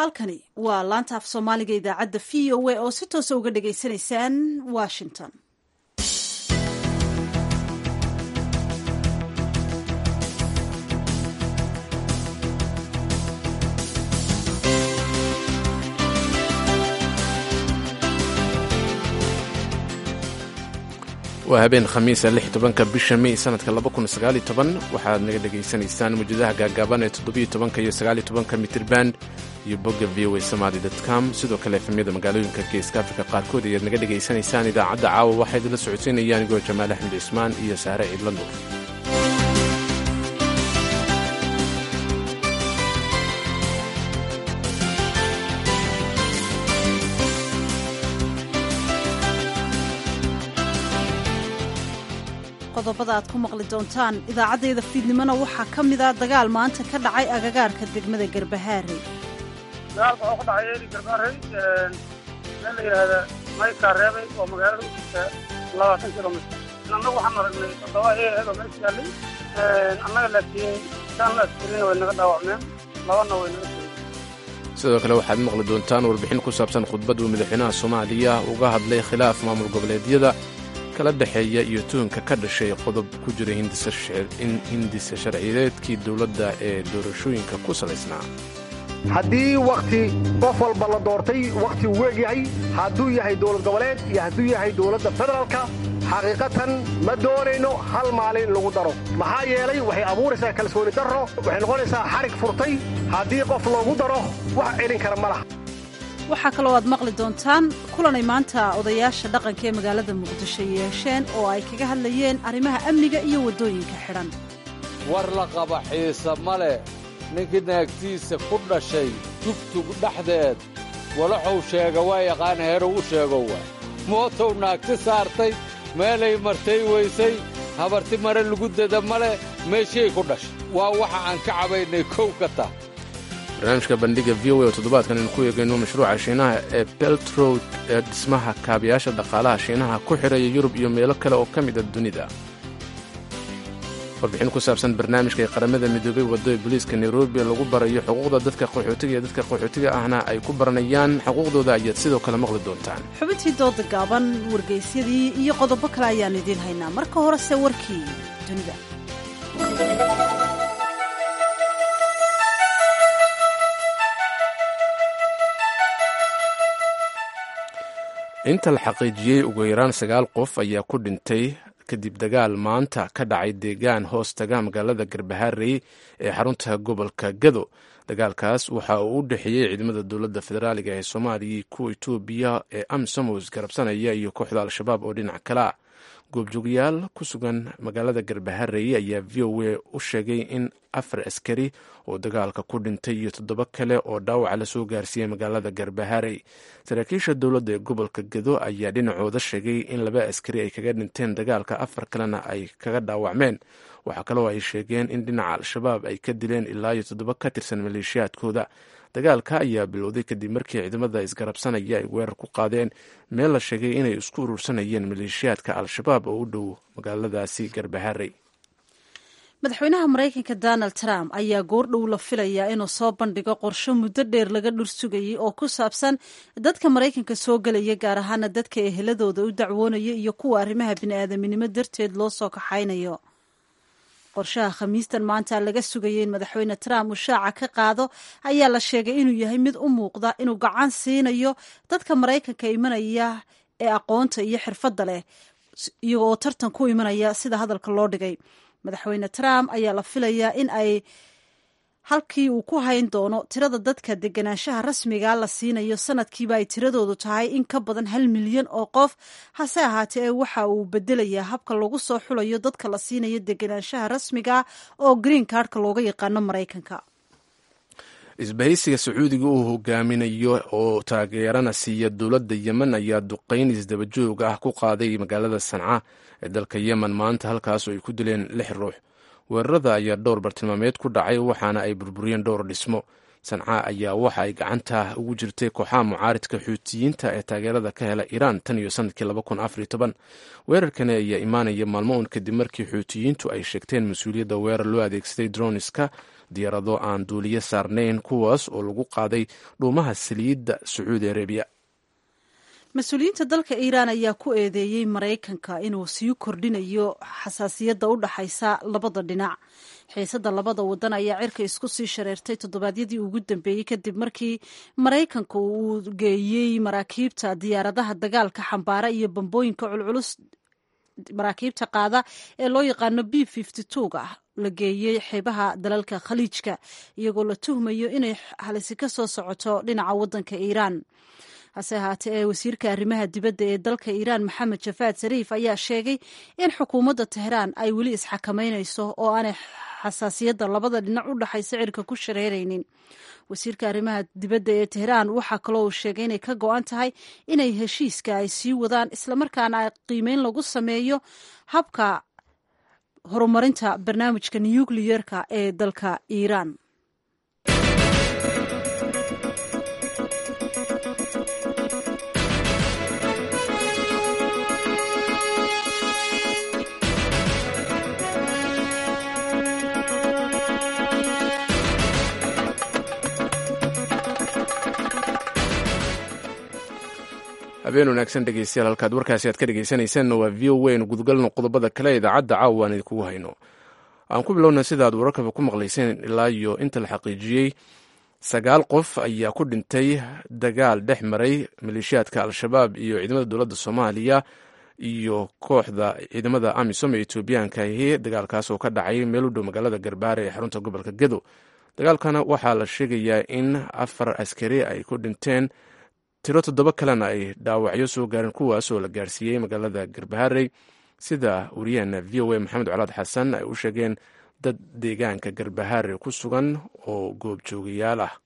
halkani waa laanta af soomaaliga idaacadda v o a oo si toosa uga dhagaysanaysaan washington waa habeen khamiisa lix tobanka bisha mey sanadka laba kun sagaali toban waxaad naga dhegaysanaysaan mawjadaha gaagaaban ee toddobiyo tobanka iyo sagaali tobanka mitrirband iyo bogga v o a somaali com sidoo kale efemyada magaalooyinka geeska afrika qaarkood ayaad naga dhegaysanaysaan idaacadda caawa waxaa idinla socodsiinayaan igoo jamaal axmed cismaan iyo saare ciidla nuur qodobada aad ku maqli doontaan idaacaddayda fiidnimona waxaa ka mid a dagaal maanta ka dhacay agagaarka degmada garbahaarey dagaalka waxuu ka dhacay eeri garbaarey meel la yidhaahda maykaa reebay oo magaalada u jirta labaatan kilomitr annagu waxaan aragnay toddoba eeheed oo meesha yaallay annaga laakiin shan askarina way naga dhaawacmeen labana way naga soo sidoo kale waxaad maqli doontaan warbixin ku saabsan khudbad uu madaxweynaha soomaaliya uga hadlay khilaaf maamul goboleedyada kala dhexeeya iyo tuhunka ka dhashay qodob ku jira in hindisa sharciyeedkii dowladda ee doorashooyinka ku salaysnaa haddii wakhti qof walba la doortay wakhti uu weegyahay hadduu yahay dowlad goboleed iyo hadduu yahay dowladda federaalka xaqiiqatan ma doonayno hal maalin in lagu daro maxaa yeelay waxay abuuraysaa kalsooni darro waxay noqonaysaa xarig furtay haddii qof loogu daro wax celin kara ma laha waxaa kaloo aad maqli doontaan kulanay maanta odayaasha dhaqanka ee magaalada muqdisho yeesheen oo ay kaga hadlayeen arrimaha amniga iyo waddooyinka xidhan war la qaba xiise ma leh ninkii naagtiisa ku dhashay tugtug dhexdeed walaxuu sheega waa yaqaana herow u sheegow waa mootow naagti saartay meelay martay weysay habarti mare lagu dada ma leh meeshay ku dhashay waa waxa aan ka cabaynay kow ka tah barnaamijka bandhiga v o a oo toddobaadkan aynu ku eegayno mashruuca shiinaha ee beltrod ee dhismaha kaabayaasha dhaqaalaha shiinaha ku xidhaya yurub iyo meelo kale oo ka mid a dunida warbixin ku saabsan barnaamijka ee qaramada midoobay waddo ee booliiska nairobi lagu barayo xuquuqda dadka qaxootiga iyo dadka qaxootiga ahna ay ku baranayaan xuquuqdooda ayaad sidoo kale maqli doontaan xubintii dooda gaaban wargaysyadii iyo qodobo kale ayaan idiin haynaa marka horese warkii dunida inta la xaqiijiyey ugu yaraan sagaal qof ayaa ku dhintay kadib dagaal maanta ka dhacay deegaan hoostaga magaalada garbaharey ee xarunta gobolka gado dagaalkaas waxa uu u dhexeeyey ciidamada dowladda federaaliga ee soomaaliya kuwa etoobiya ee amsomos garabsanaya iyo kooxda al-shabaab oo dhinac kale ah goobjoogayaal ku sugan magaalada garbaharey ayaa v o a u sheegay in afar askari oo dagaalka ku dhintay iyo toddoba kale oo dhaawaca lasoo gaarsiiyey magaalada garbaharey saraakiisha dowladda ee gobolka gado ayaa dhinacooda sheegay in laba askari ay kaga dhinteen dagaalka afar kalena ay kaga dhaawacmeen waxaa kaloo ay sheegeen in dhinaca al-shabaab ay ka dileen ilaa iyo toddoba ka tirsan maleeshiyaadkooda dagaalka ayaa bilowday kadib markii ciidamada isgarabsanaya ay weerar ku qaadeen meel la sheegay inay isku urursanayeen maleeshiyaadka al-shabaab oo u dhow magaaladaasi garbaharey madaxweynaha maraykanka donald trump ayaa goordhow la filayaa inuu soo bandhigo qorsho muddo dheer laga dhur sugayay oo ku saabsan dadka maraykanka soo gelaya gaar ahaana dadka eheladooda u dacwoonaya iyo kuwa arrimaha bini'aadaminimo darteed loo soo kaxaynayo qorshaha khamiistan maanta laga sugayay in madaxweyne trump uu shaaca ka qaado ayaa la sheegay inuu yahay mid u muuqda inuu gacan siinayo dadka maraykanka imanaya ee aqoonta iyo xirfadda leh iyagoo tartan ku imanaya sida hadalka loo dhigay madaxweyne trump ayaa la filayaa in ay halkii uu ku hayn doono tirada dadka deganaanshaha rasmiga la siinayo sanadkiiba ay tiradoodu tahay in ka badan hal milyan oo qof hase ahaatee waxa uu bedelayaa habka lagu soo xulayo dadka la siinayo deganaanshaha rasmiga oo green cardka looga yaqaano maraykanka isbahaysiga sacuudiga uu hogaaminayo oo taageerana siiya dowladda yemen ayaa duqayn isdabajoog ah ku qaaday magaalada sanca ee dalka yemen maanta halkaasoo ay ku dileen lix ruux weerarada ayaa dhowr bartilmaameed ku dhacay waxaana ay burburiyeen dhowr dhismo sanca ayaa waxa ay gacanta ugu jirtay kooxaha mucaaridka xuutiyiinta ee taageerada ka hela iiraan tan iyo sanadkii weerarkani ayaa imaanaya maalmo un kadib markii xuutiyiintu ay sheegteen mas-uuliyadda weerar loo adeegsaday droniska diyaarado aan duuliyo saarnayn kuwaas oo lagu qaaday dhuumaha saliidda sacuudi arabiya mas-uuliyiinta dalka iiraan ayaa ku eedeeyey maraykanka inuu sii kordhinayo xasaasiyadda u dhaxaysa labada dhinac xiisadda labada wadan ayaa cirka isku sii shareertay toddobaadyadii ugu dambeeyey kadib markii maraykanka uu geeyey maraakiibta diyaaradaha dagaalka xambaara iyo bambooyinka culculus maraakiibta qaada ee loo yaqaano b ga la geeyey xeebaha dalalka khaliijka iyagoo la tuhmayo inay halisi ka soo socoto dhinaca wadanka iiraan hase ahaatee ee wasiirka arrimaha dibadda ee dalka iiraan maxamed jafaad sariif ayaa sheegay in xukuumadda tehraan ay weli isxakamaynayso oo aanay xasaasiyadda labada dhinac u dhaxaysa cirka ku shareeraynin wasiirka arrimaha dibadda ee tehraan waxaa kaloo uu sheegay inay ka go-an tahay inay heshiiska ay sii wadaan islamarkaana qiimeyn lagu sameeyo habka horumarinta barnaamijka nukliyerka ee dalka iiraan habeen wanaagsan dhegeystayaal halkaad warkaasi aad ka dhegeysanaysaanna waa v o waynu gudgalno qodobada kale idaacadda caawa aan idinkugu hayno aan ku bilowna sida aad wararkaba ku maqlayseen ilaa iyo inta la xaqiijiyey sagaal qof ayaa ku dhintay dagaal dhex maray maleeshiyaadka al-shabaab iyo ciidamada dowladda soomaaliya iyo kooxda ciidamada amisom ee etoobiyaanka ahi dagaalkaas oo ka dhacay meel u dhow magaalada garbaare ee xarunta gobolka gedo dagaalkana waxaa la sheegayaa in afar askari ay ku dhinteen tiro toddoba kalena ay dhaawacyo soo gaareen kuwaas oo la gaarsiiyey magaalada garbaharey sida wariyaheena v o a maxamed colaad xasan ay u sheegeen dad deegaanka garbahaare ku sugan oo goobjoogayaal ah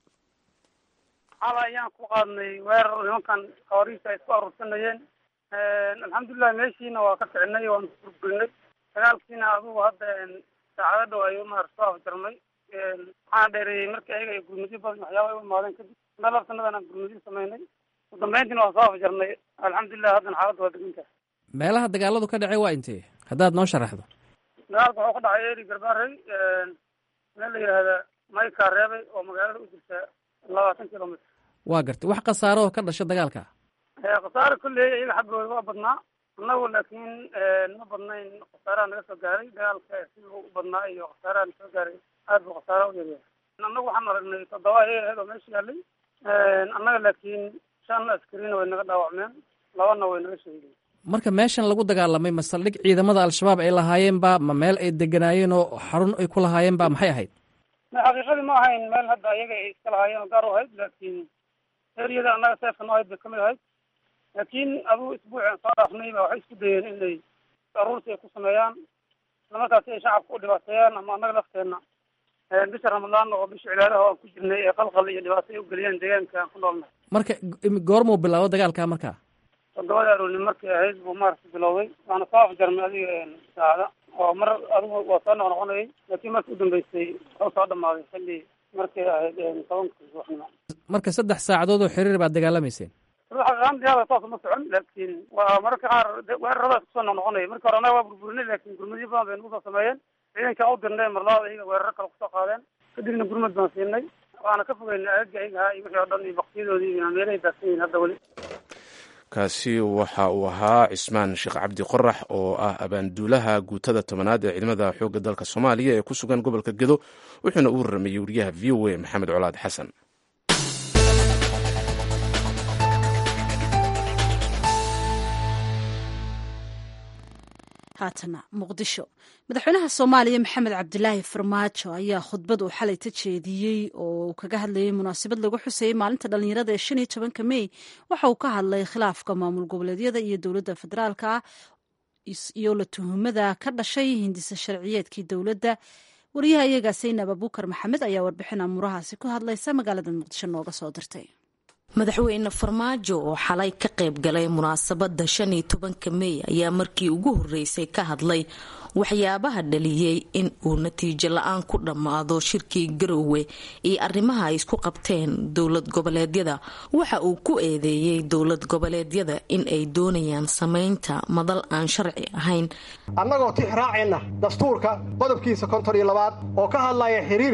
xala ayaan ku qaadnay weerar nimankan kaoriisa ay isku aruursanayeen alxamdulilah meeshiina waa ka kicinay waanu burburinay dagaalkiina adugu hadda saacado dhow ayuu maar soo afjarmay waxaana dheereeyey markii ayaga ay gurmudyo badan waxyaaba ay u imaadeen kadib meel labsanadan aan gurmudyo samaynay ugu dambeyntiina waan soo afjarnay alxamdulilah haddana xaaladda waa degan tahay meelaha dagaaladu ka dhacay waa intee haddaad noo sharaxdo dagaalka wuxuu ka dhacay eri garbaarey meel la yidhaahda mayka reebay oo magaalada u jirta labaatan kilomitr waa gartay wax khasaaro oo ka dhasha dagaalka khasaare kolley iyaga xaggooda waa badnaa annagu laakiin ma badnayn khasaaraha naga soo gaaray dagaalka siduu u badnaa iyo khasaaraha na soo gaaray aad buu khasaara u yaryahay annagu waxaan aragnay toddoba eed oo meesha yaalay annaga laakiin shan askarina way naga dhaawacmeen labana way naga sheegeen marka meeshan lagu dagaalamay ma saldhig ciidamada al-shabaab ay lahaayeenba ma meel ay deganaayeen oo xarun ay ku lahaayeenba maxay ahayd ma xaqiiqadii ma ahayn meel hadda ayaga ay iska lahaayeen oo gaar u ahayd laakiin eriyada annaga seefka noo ahayd bay kamid ahayd laakiin adugu isbuuceen soo dhaafnay ba waxay isku dayeen inay aruursi ay ku sameeyaan islamarkaasi ay shacabka u dhibaateeyaan ama annaga lafteenna bisha ramadaan oo bisha cibaadaha aan ku jirnay ee qalqal iyo dhibaato ay u geliyeen deegaanka aan ku noolnahay marka goormuu bilaabo dagaalka marka toddobada aroorni markay ahayd buu maaragta bilowday waana soo afjarnay adiga saacada oo mar adigu waa soo noqnoqonayay laakiin markii u dambeysay wuxuu soo dhamaaday xilli markay ahayd tobanka subaxnimo marka saddex saacadood oo xiriir baad dagaalamayseen xaqiiqaantiyaada saas uma socon laakiin waa mararka qaar weeraradaas kusoo noqnoqonaya marka hore annaga waa burburinay laakiin gurmadyo badan bay nagu soo sameeyeen ciidankaa u dirnay marlabaad iyaga weeraro kale kusoo qaadeen kadibna gurmad baan siinay waana ka fogeynay aagaga ayaga ahaa iyo wixii o dhan iyo baktiyadoodii iyo meelahay daadsan yihin hadda weli kaasi waxa uu ahaa cismaan sheekh cabdi qorax oo ah abaanduulaha guutada tobanaad ee ciidamada xoogga dalka soomaaliya ee ku sugan gobolka gedo wuxuuna u warramayey wariyaha v o a maxamed colaad xasan haatana muqdisho madaxweynaha soomaaliya maxamed cabdilaahi farmaajo ayaa khudbad uu xalay ta jeediyey oo uu kaga hadlayay munaasabad lagu xusayey maalinta dhallinyarada ee shan iyo tobanka mey waxa uu ka hadlay khilaafka maamul goboleedyada iyo dowladda federaalka ah iyo la tuhumada ka dhashay hindisa sharciyeedkii dowladda wariyaha iyagaa saynab abuukar maxamed ayaa warbixin amuurahaasi ku hadlaysa magaalada muqdisho nooga soo dirtay madaxweyne farmaajo oo xalay ka qayb galay munaasabadda shan iyo tobanka mey ayaa markii ugu horreysay ka hadlay waxyaabaha dhaliyey in uu natiijo la-aan ku dhammaado shirkii garowe iyo arrimaha ay isku qabteen dowlad goboleedyada waxa uu ku eedeeyey dowlad goboleedyada in ay doonayaan samaynta madal aan sharci ahayn annagoo tix raacayna dastuurka qodobkiisa konton iyo labaad oo ka hadlaya xiriirka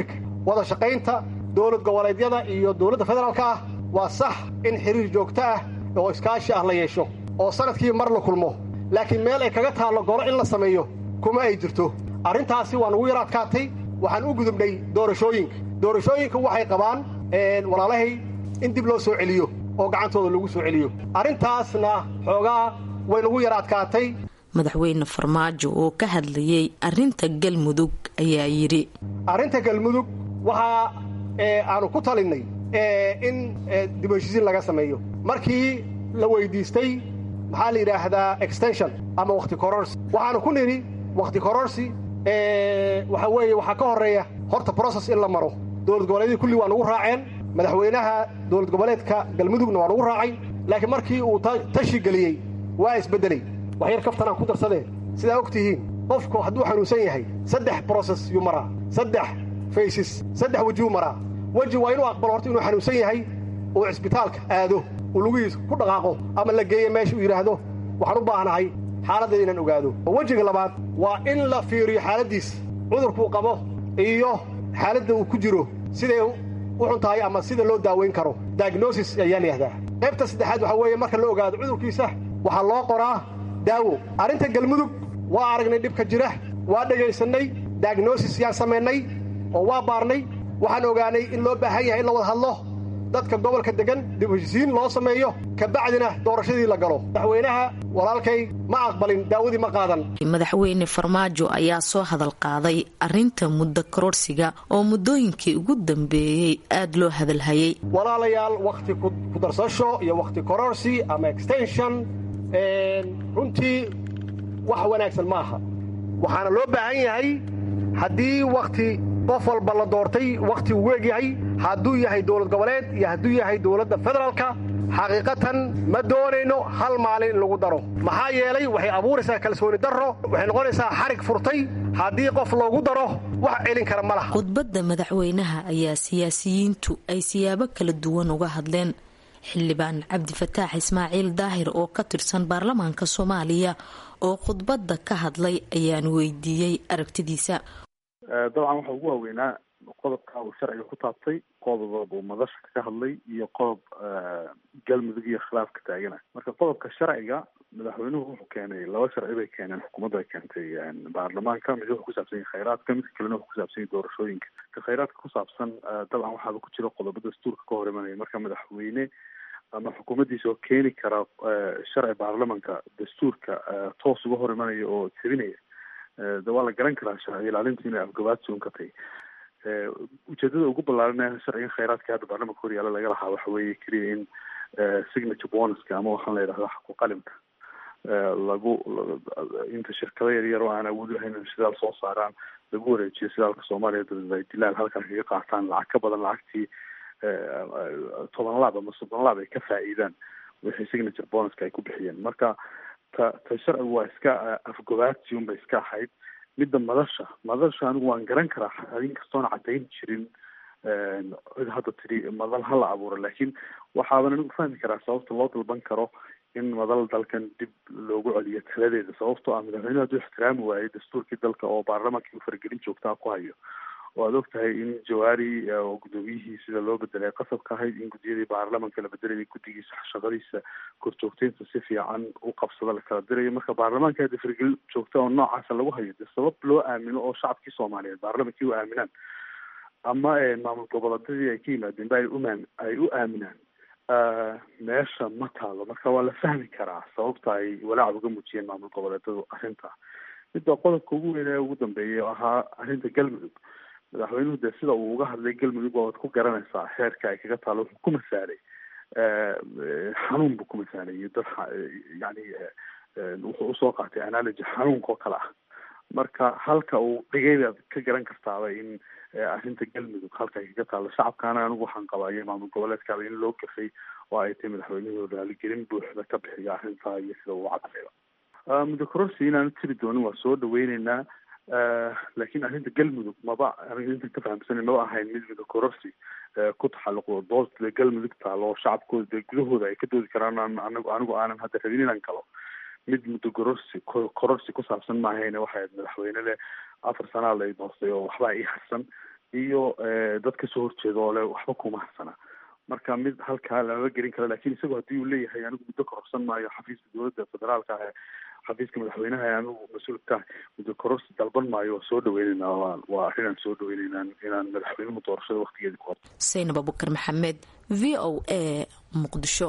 wada shaqaynta dowlad goboleedyada iyo dowladda federaalka ah waa sax in xiriir joogto ah oo iskaashi ah la yeesho oo sanadkii mar la kulmo laakiin meel ay kaga taallo golo in la sameeyo kuma ay jirto arrintaasi waa nugu yar adkaatay waxaan u gudubnay doorashooyinka doorashooyinka waxay qabaan walaalahay in dib loo soo celiyo oo gacantooda lagu soo celiyo arrintaasna xoogaa way nagu yar adkaatay madaxweyne farmaajo oo ka hadlayey arrinta galmudug ayaa yidhi arrinta galmudug waxaa aanu ku talinnay in dib heshiisiin laga sameeyo markii la weyddiistay maxaa la yidhaahdaa extension ama wakhti kororsi waxaanu ku nidhi wakhti kororsi waxa weeye waxaa ka horreeya horta brocess in la maro dowlad goboleedyadii kulli waa nugu raaceen madaxweynaha dowlad goboleedka galmudugna waa nugu raacay laakiin markii uu tashi geliyey waa isbeddelay wax yar kaftanaan ku darsadee sidaa og tihiin qofku hadduu xanuunsan yahay saddex brocess yuu maraa saddex faysis saddex wejiyuu maraa weji waa inuu aqbalo horta inuu xanuunsan yahay uu cisbitaalka aado uu lugihiisa ku dhaqaaqo ama la geeyo meesha uu yidhaahdo waxaan u baahnahay xaaladdeeda inaan ogaado wejiga labaad waa in la fiiriyo xaaladdiis cudurkuu qabo iyo xaaladda uu ku jiro siday u xun tahay ama sida loo daaweyn karo diagnosis ayaa layihahdaa qaybta saddexaad waxaa weeye marka la ogaado cudurkiisa waxaa loo qoraa daawo arrinta galmudug waa aragnay dhibka jira waa dhegaysannay diagnosis yaan samaynay oo waa baarnay waxaan ogaanay in loo baahan yahay in la wada hadlo dadka gobolka degan dib heshisiin loo sameeyo kabacdina doorashadii la galo madaxweynaha walaalkay ma aqbalin daawadii ma qaadan madaxweyne farmaajo ayaa soo hadal qaaday arrinta muddo kororsiga oo muddooyinkii ugu dambeeyey aada loo hadalhayay walaalayaal wakhti ku darsasho iyo wakhti kororsi ama extension runtii wax wanaagsan ma aha waxaana loo baahan yahay haddii wakhti qof walba la doortay wakhti uu weegyahay hadduu yahay dowlad goboleed iyo hadduu yahay dowladda federaalka xaqiiqatan ma doonayno hal maalin in lagu daro maxaa yeelay waxay abuuraysaa kalsooni darro waxay noqonaysaa xarig furtay haddii qof loogu daro wax celin kara ma laha khudbadda madaxweynaha ayaa siyaasiyiintu ay siyaabo kala duwan uga hadleen xildhibaan cabdifataax ismaaciil daahir oo ka tirsan baarlamaanka soomaaliya oo khudbadda ka hadlay ayaan weydiiyey aragtidiisa dabcan waxa ugu waaweynaa qodobka uu sharciga ku taabtay qodob uu madasha ka hadlay iyo qodob galmudug iyo khilaafka taagana marka qodobka sharciga madaxweynuhu wuxuu keenay laba sharci bay keeneen xukuumaddu ay keentay baarlamaanka mid wuxuu kusaabsan yahay khayraadka midka kalena wuxuu kusaabsan yahay doorashooyinka ka khayraadka kusaabsan dabcan waxaaba ku jira qodobo dastuurka ka hor imanaya marka madaxweyne ama xukuumaddiisa oo keeni kara sharci baarlamanka dastuurka toos uga hor imanaya oo jebinaya de waa la garan karaa sharci ilaalintu inay afgabaadsoon ka tahay ujeedada ugu ballaaran sharciga khayraadka hadda baarlamanka horyaala laga lahaa waxa weeye keliya in signature bonuska ama waxaan la yidhahda xaqu qalimka lagu inta shirkado yaryar oo aan awood lahayn in shidaal soo saaraan lagu wareejiyo shidaalka soomaaliya dabeed ay dilaal halkan kaga qaataan lacag ka badan lacagtii toban laab ama soddon laab ay ka faa'iidaan wixii signature bonuska ay ku bixiyeen marka ta ta sharcigu waa iska afgobaadsi unbay iska ahayd midda madasha madasha anigu waan garan karaa inkastoona caddayn jirin cid hadda tidhi madal ha la abuuro laakiin waxaaban anigu fahmi karaa sababta loo dalban karo in madal dalkan dib loogu celiyo taladeeda sababtoo ah madaxweynuhu hadduu ixtiraami waayey dastuurkii dalka oo baarlamankii u faragelin joogtaa ku hayo oo aad og tahay in jawaari oo guddoomiyihii sida loo bedelay qasabka ahayd in guddiyadii baarlamanka la bedelayay guddigiisa shaqadiisa korjoogteynta si fiican u qabsada la kala dirayo marka baarlamaanka hadda faragelin joogta oo noocaasa lagu hayo dee sabab loo aamino oo shacabkii soomaaliyeed baarlamankii u aaminaan ama maamul goboleedyadii ay ka yimaadeen ba ay umaam ay u aaminaan meesha ma taalo marka waa la fahmi karaa sababta ay walaac uga muujiyeen maamul goboleedyadu arrinta midda qodobka ugu weyn ee ugu dambeeyay oo ahaa arrinta galmudug madaxweynuhu dee sida uu uga hadlay galmudug waad ku garanaysaa xeerka ay kaga taalo wuxuu ku masaalay xanuun buu ku masaalay iyo dad yani wuxuu usoo qaatay analogy xanuunka oo kale ah marka halka uu dhigay baad ka garan kartaaba in arrinta galmudug halka ay kaga taalo shacabkaana anigu waxaan qabaa iyo maamul goboleedkaaba in loo gafay oo ay tahay madaxweynuhu raaligelin buuxda ka bixiya arrintaa iyo sida uu cadayba muddo kororsi inaanu tiri doonin waa soo dhaweyneynaa laakiin arrinta galmudug maba aniga intan ka fahamsana maba ahayn mid muddo kororsi ku taxalluqdo doodda galmudug taalo oo shacabkooda dee gudahooda ay ka doodi karaan anigu anigu aanan hadda rabin inaan galo mid muddo kororsi kororsi ku saabsan maahayne waxay ahayd madaxweyne leh afar sanaa lay doortay oo waxbaa ii harsan iyo dad kasoo horjeeda oo le waxba kuma harsana marka mid halkaa lama gelin karo lakin isagoo haddii uu leeyahay anigu muddo kororsan maayo xafiiska dowladda federaalka ah xafiiska madaxweynaha anigu mas-uulka muddo kororsi dalban maayo waa soo dhaweyneyna waa waa arrinaan soo dhaweyneyna inaan madaxweynuhu doorashada waktigeedi ku horto saynab abukar maxamed v o a muqdisho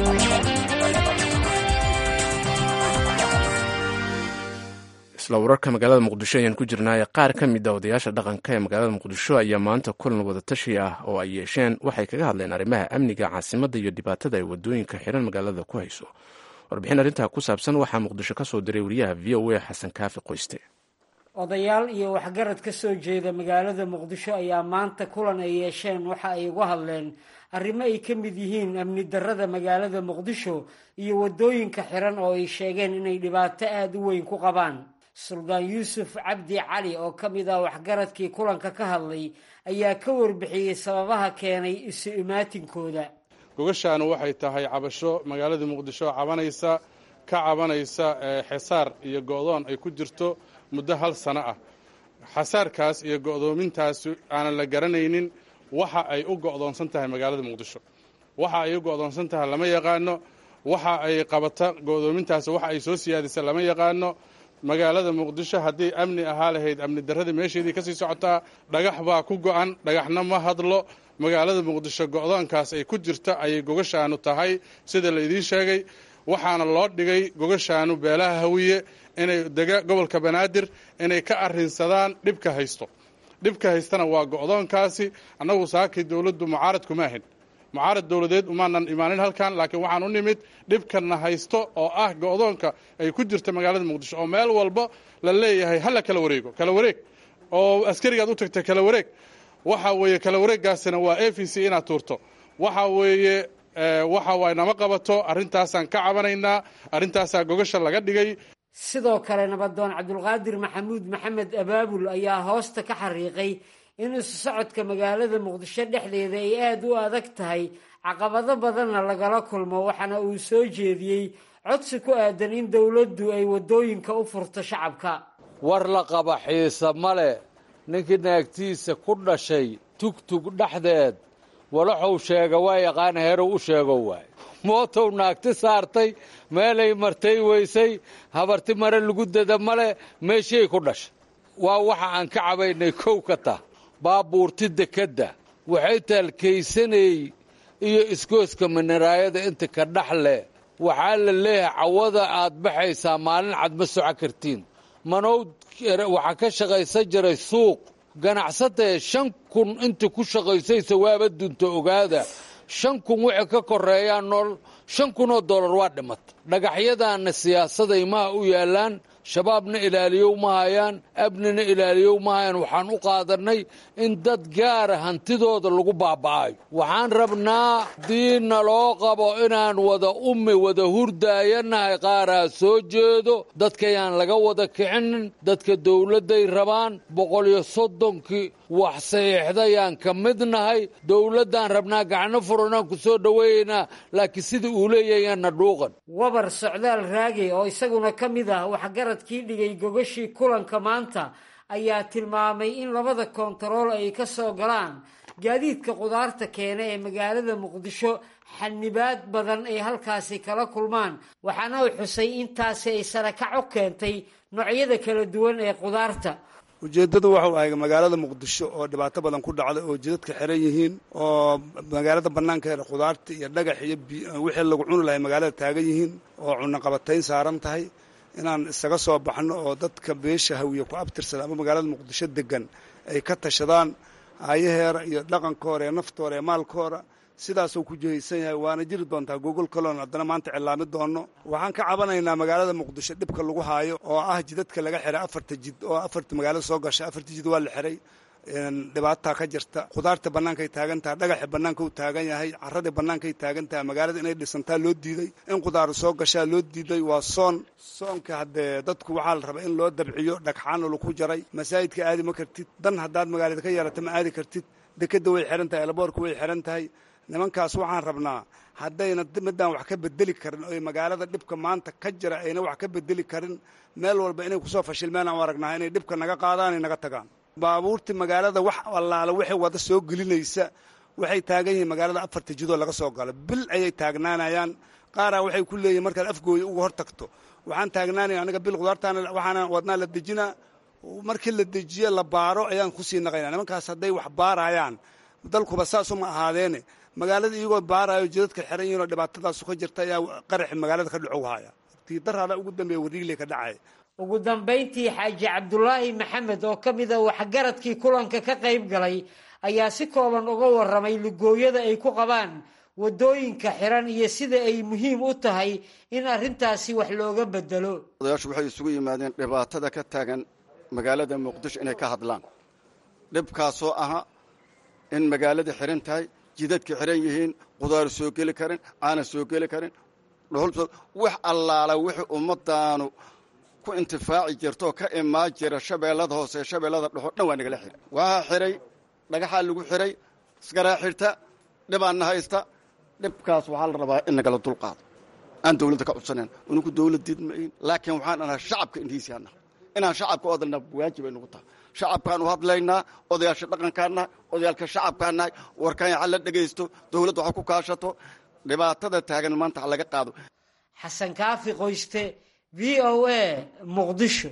isla wararka magaalada muqdisho ayaan ku jirnaaye qaar ka mid a odayaasha dhaqanka ee magaalada muqdisho ayaa maanta kulan wadatashi ah oo ay yeesheen waxay kaga hadleen arrimaha amniga caasimadda iyo dhibaatada ay wadooyinka xiran magaalada ku hayso warbixin arrintaa ku saabsan waxaa muqdisho ka soo diray wariyaha v o a xasan kaafi qoyste odayaal iyo waxgarad ka soo jeeda magaalada muqdisho ayaa maanta kulan ay yeesheen waxa ay uga hadleen arrimo ay ka mid yihiin amni darrada magaalada muqdisho iyo wadooyinka xiran oo ay sheegeen inay dhibaato aada u weyn ku qabaan suldaan yuusuf cabdi cali oo ka mid ah waxgaradkii kulanka ka hadlay ayaa ka warbixiyey sababaha keenay isu imaatinkooda gogashaanu waxay tahay cabasho magaalada muqdisho cabanaysa ka cabanaysa xesaar iyo go'doon ay ku jirto muddo hal sano ah xasaarkaas iyo go'doomintaas aanan la garanaynin waxa ay u go'doonsan tahay magaalada muqdisho waxa ay u go'doonsan tahay lama yaqaano waxa ay qabata go'doomintaas waxa ay soo siyaadisa lama yaqaano magaalada muqdisho haddii amni ahaa lahayd amni darradii meesheedii kasii socotaa dhagax baa ku go'an dhagaxna ma hadlo magaalada muqdisho go'doonkaas ay ku jirta ayay gogashaanu tahay sida la idiin sheegay waxaana loo dhigay gogashaanu beelaha hawiye inay dega gobolka banaadir inay ka arrinsadaan dhibka haysto dhibka haystana waa go'doonkaasi annagu saakii dowladdu mucaarad kuma ahin mucaarad dowladeed umaanan imaanin halkan laakiin waxaan u nimid dhibkana haysto oo ah go'doonka ay ku jirta magaalada muqdisho oo meel walba la leeyahay hala kala wareego kala wareeg oo askarigaad u tagta kala wareeg waxa weeye kala wareeggaasina waa a v c inaad tuurto waxa weeye waxa waay nama qabato arrintaasaan ka cabanaynaa arrintaasaa gogasha laga dhigay sidoo kale nabadoon cabdulqaadir maxamuud maxamed abaabul ayaa hoosta ka xariiqay in isu socodka magaalada muqdisho dhexdeeda ay aada u adag tahay caqabado badanna lagala kulmo waxaana uu soo jeediyey codsi ku aadan in dowladdu ay waddooyinka u furto shacabka war la qaba xiisa male ninkii naagtiisa ku dhashay tugtug dhexdeed walaxuu sheega waa yaqaana herow u sheego waay mootow naagti saartay meelay martay weysay habarti mare lagu dada male meeshiay ku dhashay waa waxa aan ka cabaynay kow ka tah baabuurti dekedda waxay taalkaysanay iyo iskooska minaraayada inta ka dhex leh waxaa la leeyahay cawada aad baxaysaa maalin cad ma soco kartiin manowd waxaa ka shaqaysan jiray suuq ganacsatae shan kun inta ku shaqaysaysa waaba dunta ogaada shan kun wixii ka koreeyaa nool shan kunoo dollar waa dhimata dhagaxyadaanna siyaasaday maha u yaallaan shabaabna ilaaliyow ma hayaan abnina ilaaliyow ma hayaan waxaan u qaadannay in dad gaara hantidooda lagu baaba'ayo waxaan rabnaa haddii naloo qabo inaan wada ummi wada hurdaayanahay qaaraa soo jeedo dadkayaan laga wada kicinin dadka dowladday rabaan boqol iyo soddonkii wax saxiixdayaan ka mid nahay dowladdaan rabnaa gacno furanaan ku soo dhoweeyaynaa laakiin sida uu leeyahayaanna dhuuqan wabar socdaal raage oo isaguna ka mid ah waxgaradkii dhigay gogashii kulanka maanta ayaa tilmaamay in labada koontarool ay ka soo galaan gaadiidka qudaarta keena ee magaalada muqdisho xanibaad badan ay halkaasi kala kulmaan waxaana uu xusay intaasi ay sarakac u keentay noocyada kala duwan ee qudaarta ujeeddadu waxau ahay magaalada muqdisho oo dhibaato badan ku dhacda oo jidadka xiran yihiin oo magaalada bannaankeeda khudaarta iyo dhagax iyo wixii lagu cuni lahay magaalada taagan yihiin oo cunaqabatayn saaran tahay inaan isaga soo baxno oo dadka beesha hawiye ku abtirsada ama magaalada muqdisho degan ay ka tashadaan aayaheera iyo dhaqankooda ee naftooda ee maalkooda sidaasuu ku jihaysan yahay waana jiri doontaa gogol kaloon haddana maanta cilaami doono waxaan ka cabanaynaa magaalada muqdisho dhibka lagu haayo oo ah jidadka laga xiray afarta jid oo afarta magaalada soo gasha afarta jid waa la xiray dhibaataa ka jirta khudaarta bannaankay taagan tahay dhagaxa bannaanka u taagan yahay carradii bannaankay taagan tahay magaalada inay dhisantaa loo diiday in khudaaru soo gashaa loo diiday waa soon soonka haddee dadku waxaa la rabaa in loo dabciyo dhagxaana lagu jaray masaajidka aadi ma kartid dan haddaad magaalada ka yeerata ma aadi kartid dekeda way xihan tahay elaboorka way xihan tahay nimankaas waxaan rabnaa haddayna midaan wax ka bedeli karin oy magaalada dhibka maanta ka jira ayna wax ka bedeli karin meel walba inay kusoo fashilmeen aan aragnaa inay dhibka naga qaadaan ay naga tagaan baabuurtii magaalada wax allaala waxay wada soo gelinaysa waxay taagan yihiin magaalada afarta jidoo laga soo galo bil ayay taagnaanayaan qaaraa waxay ku leeyihin markaad afgooya uga hor tagto waxaan taagnaanaya aniga bil khudaartaana waxaana wadnaa la dejinaa markii la dejiye la baaro ayaan kusii naqaynaa nimankaas hadday wax baarayaan dalkuba saasuma ahaadeene magaalada iyagoo baarayo jidadka xiran yihiin oo dhibaatadaasu ka jirta ayaa qaraxi magaalada ka dhacow haya tiidaraada ugu dambeeya wariigle ka dhacaya ugu dambayntii xaaji cabdulaahi maxamed oo ka mida waxgaradkii kulanka ka qayb galay ayaa si kooban uga warramay lugooyada ay ku qabaan waddooyinka xiran iyo sida ay muhiim u tahay in arrintaasi wax looga bedelo odayaashu waxay isugu yimaadeen dhibaatada ka taagan magaalada muqdisho inay ka hadlaan dhibkaasoo aha in magaalada xiran tahay jidadka xiran yihiin qudaar soo geli karin caana soo geli karin wax allaala wixii ummadaanu ku intifaaci jirto oo ka imaan jira shabeellada hoose ee shabeellada dhexo dhan waa nagala xiray waxaa xiray dhagaxaa lagu xiray iskaraa xirta dhibaanna haysta dhibkaas waxaa la rabaa in nagala dulqaado aan dawladda ka codsanan unugu dawlad diidmayn laakiin waxaan anaha shacabka indhihiisii nahay inaan shacabka u hadalnaa waajib ay nagu tahay shacabkaan u hadlaynaa odayaasha dhaqankaan nahay odayaalka shacabkaan nahay warkaan ha la dhegaysto dawladda waxa ku kaashato dhibaatada taagan maanta ha laga qaado xasan kaafi qoyste v o a muqdisho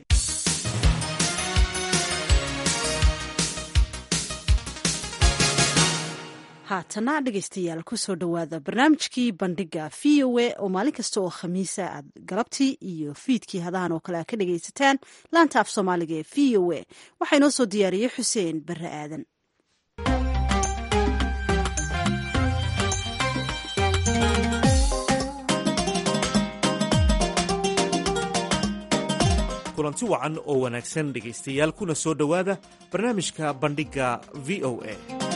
haatana dhegaystayaal kusoo dhowaada barnaamijkii bandhiga v o a oo maalin kasta oo khamiisa aad galabtii iyo fiidkii hadahan oo kale aad ka dhagaysataan laanta af soomaaliga ee v o a waxaa inoo soo diyaariyey xuseen barre aadan kulanti wacan oo wanaagsan dhegaystayaal kuna soo dhowaada barnaamijka bandhigga v o a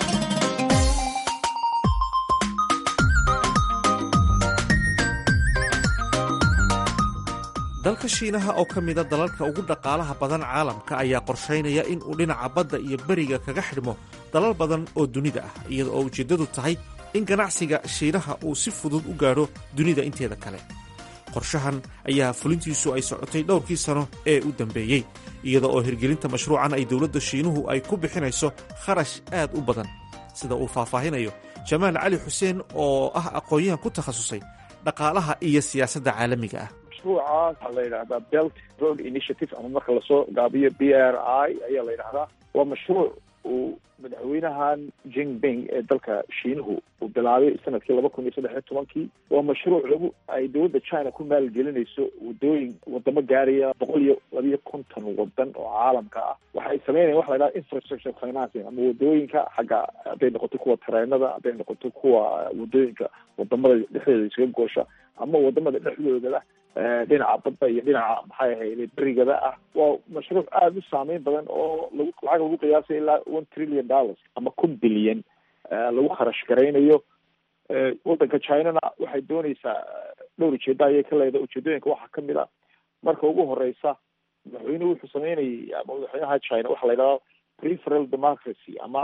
dalka shiinaha oo ka mida dalalka ugu dhaqaalaha badan caalamka ayaa qorshaynaya in uu dhinaca badda iyo beriga kaga xidhmo dalal badan oo dunida ah iyada oo ujeeddadu tahay in ganacsiga shiinaha uu si fudud u gaadho dunida inteeda kale qorshahan ayaa fulintiisu ay socotay dhowrkii sano ee u dambeeyey iyada oo hirgelinta mashruucan ay dowladda shiinuhu ay ku bixinayso kharash aad u badan sida uu faahfaahinayo jamaal cali xuseen oo ah aqoon-yahan ku takhasusay dhaqaalaha iyo siyaasadda caalamiga ah mashruucaas waxaa la yidhahdaa belt road initiative ama marka lasoo gaabiyo b r i ayaa la yidhahdaa waa mashruuc uu madaxweynahan jinping ee dalka shiinuhu uu bilaabay sanadkii laba kun iyo saddex iyo tobankii waa mashruuc lagu ay dowladda china ku maalgelinayso wadooyin wadamo gaaraya boqol iyo labiyo konton wadan oo caalamka ah waxa ay sameynayan waxa la yidhahda infrastructure financing ama wadooyinka xagga hadday noqoto kuwa tareenada hadday noqoto kuwa wadooyinka wadamada dhexdeeda iskaga goosha ama wadamada dhexdoodaba dhinaca badda iyo dhinaca maxay ahayd berigada ah waa mashruuc aada u saameyn badan oo lagu lacag lagu qiyaasay ilaa one trillion dollars ama kun bilyan lagu kharash garaynayo waddanka chinana waxay dooneysaa dhowr ujeeda ayay ka leedahay ujeedooyinka waxaa kamid a marka ugu horeysa madaxweynuhu wuxuu sameynayay ama madaxweynaha china waxaa la yidhahda preferal democracy ama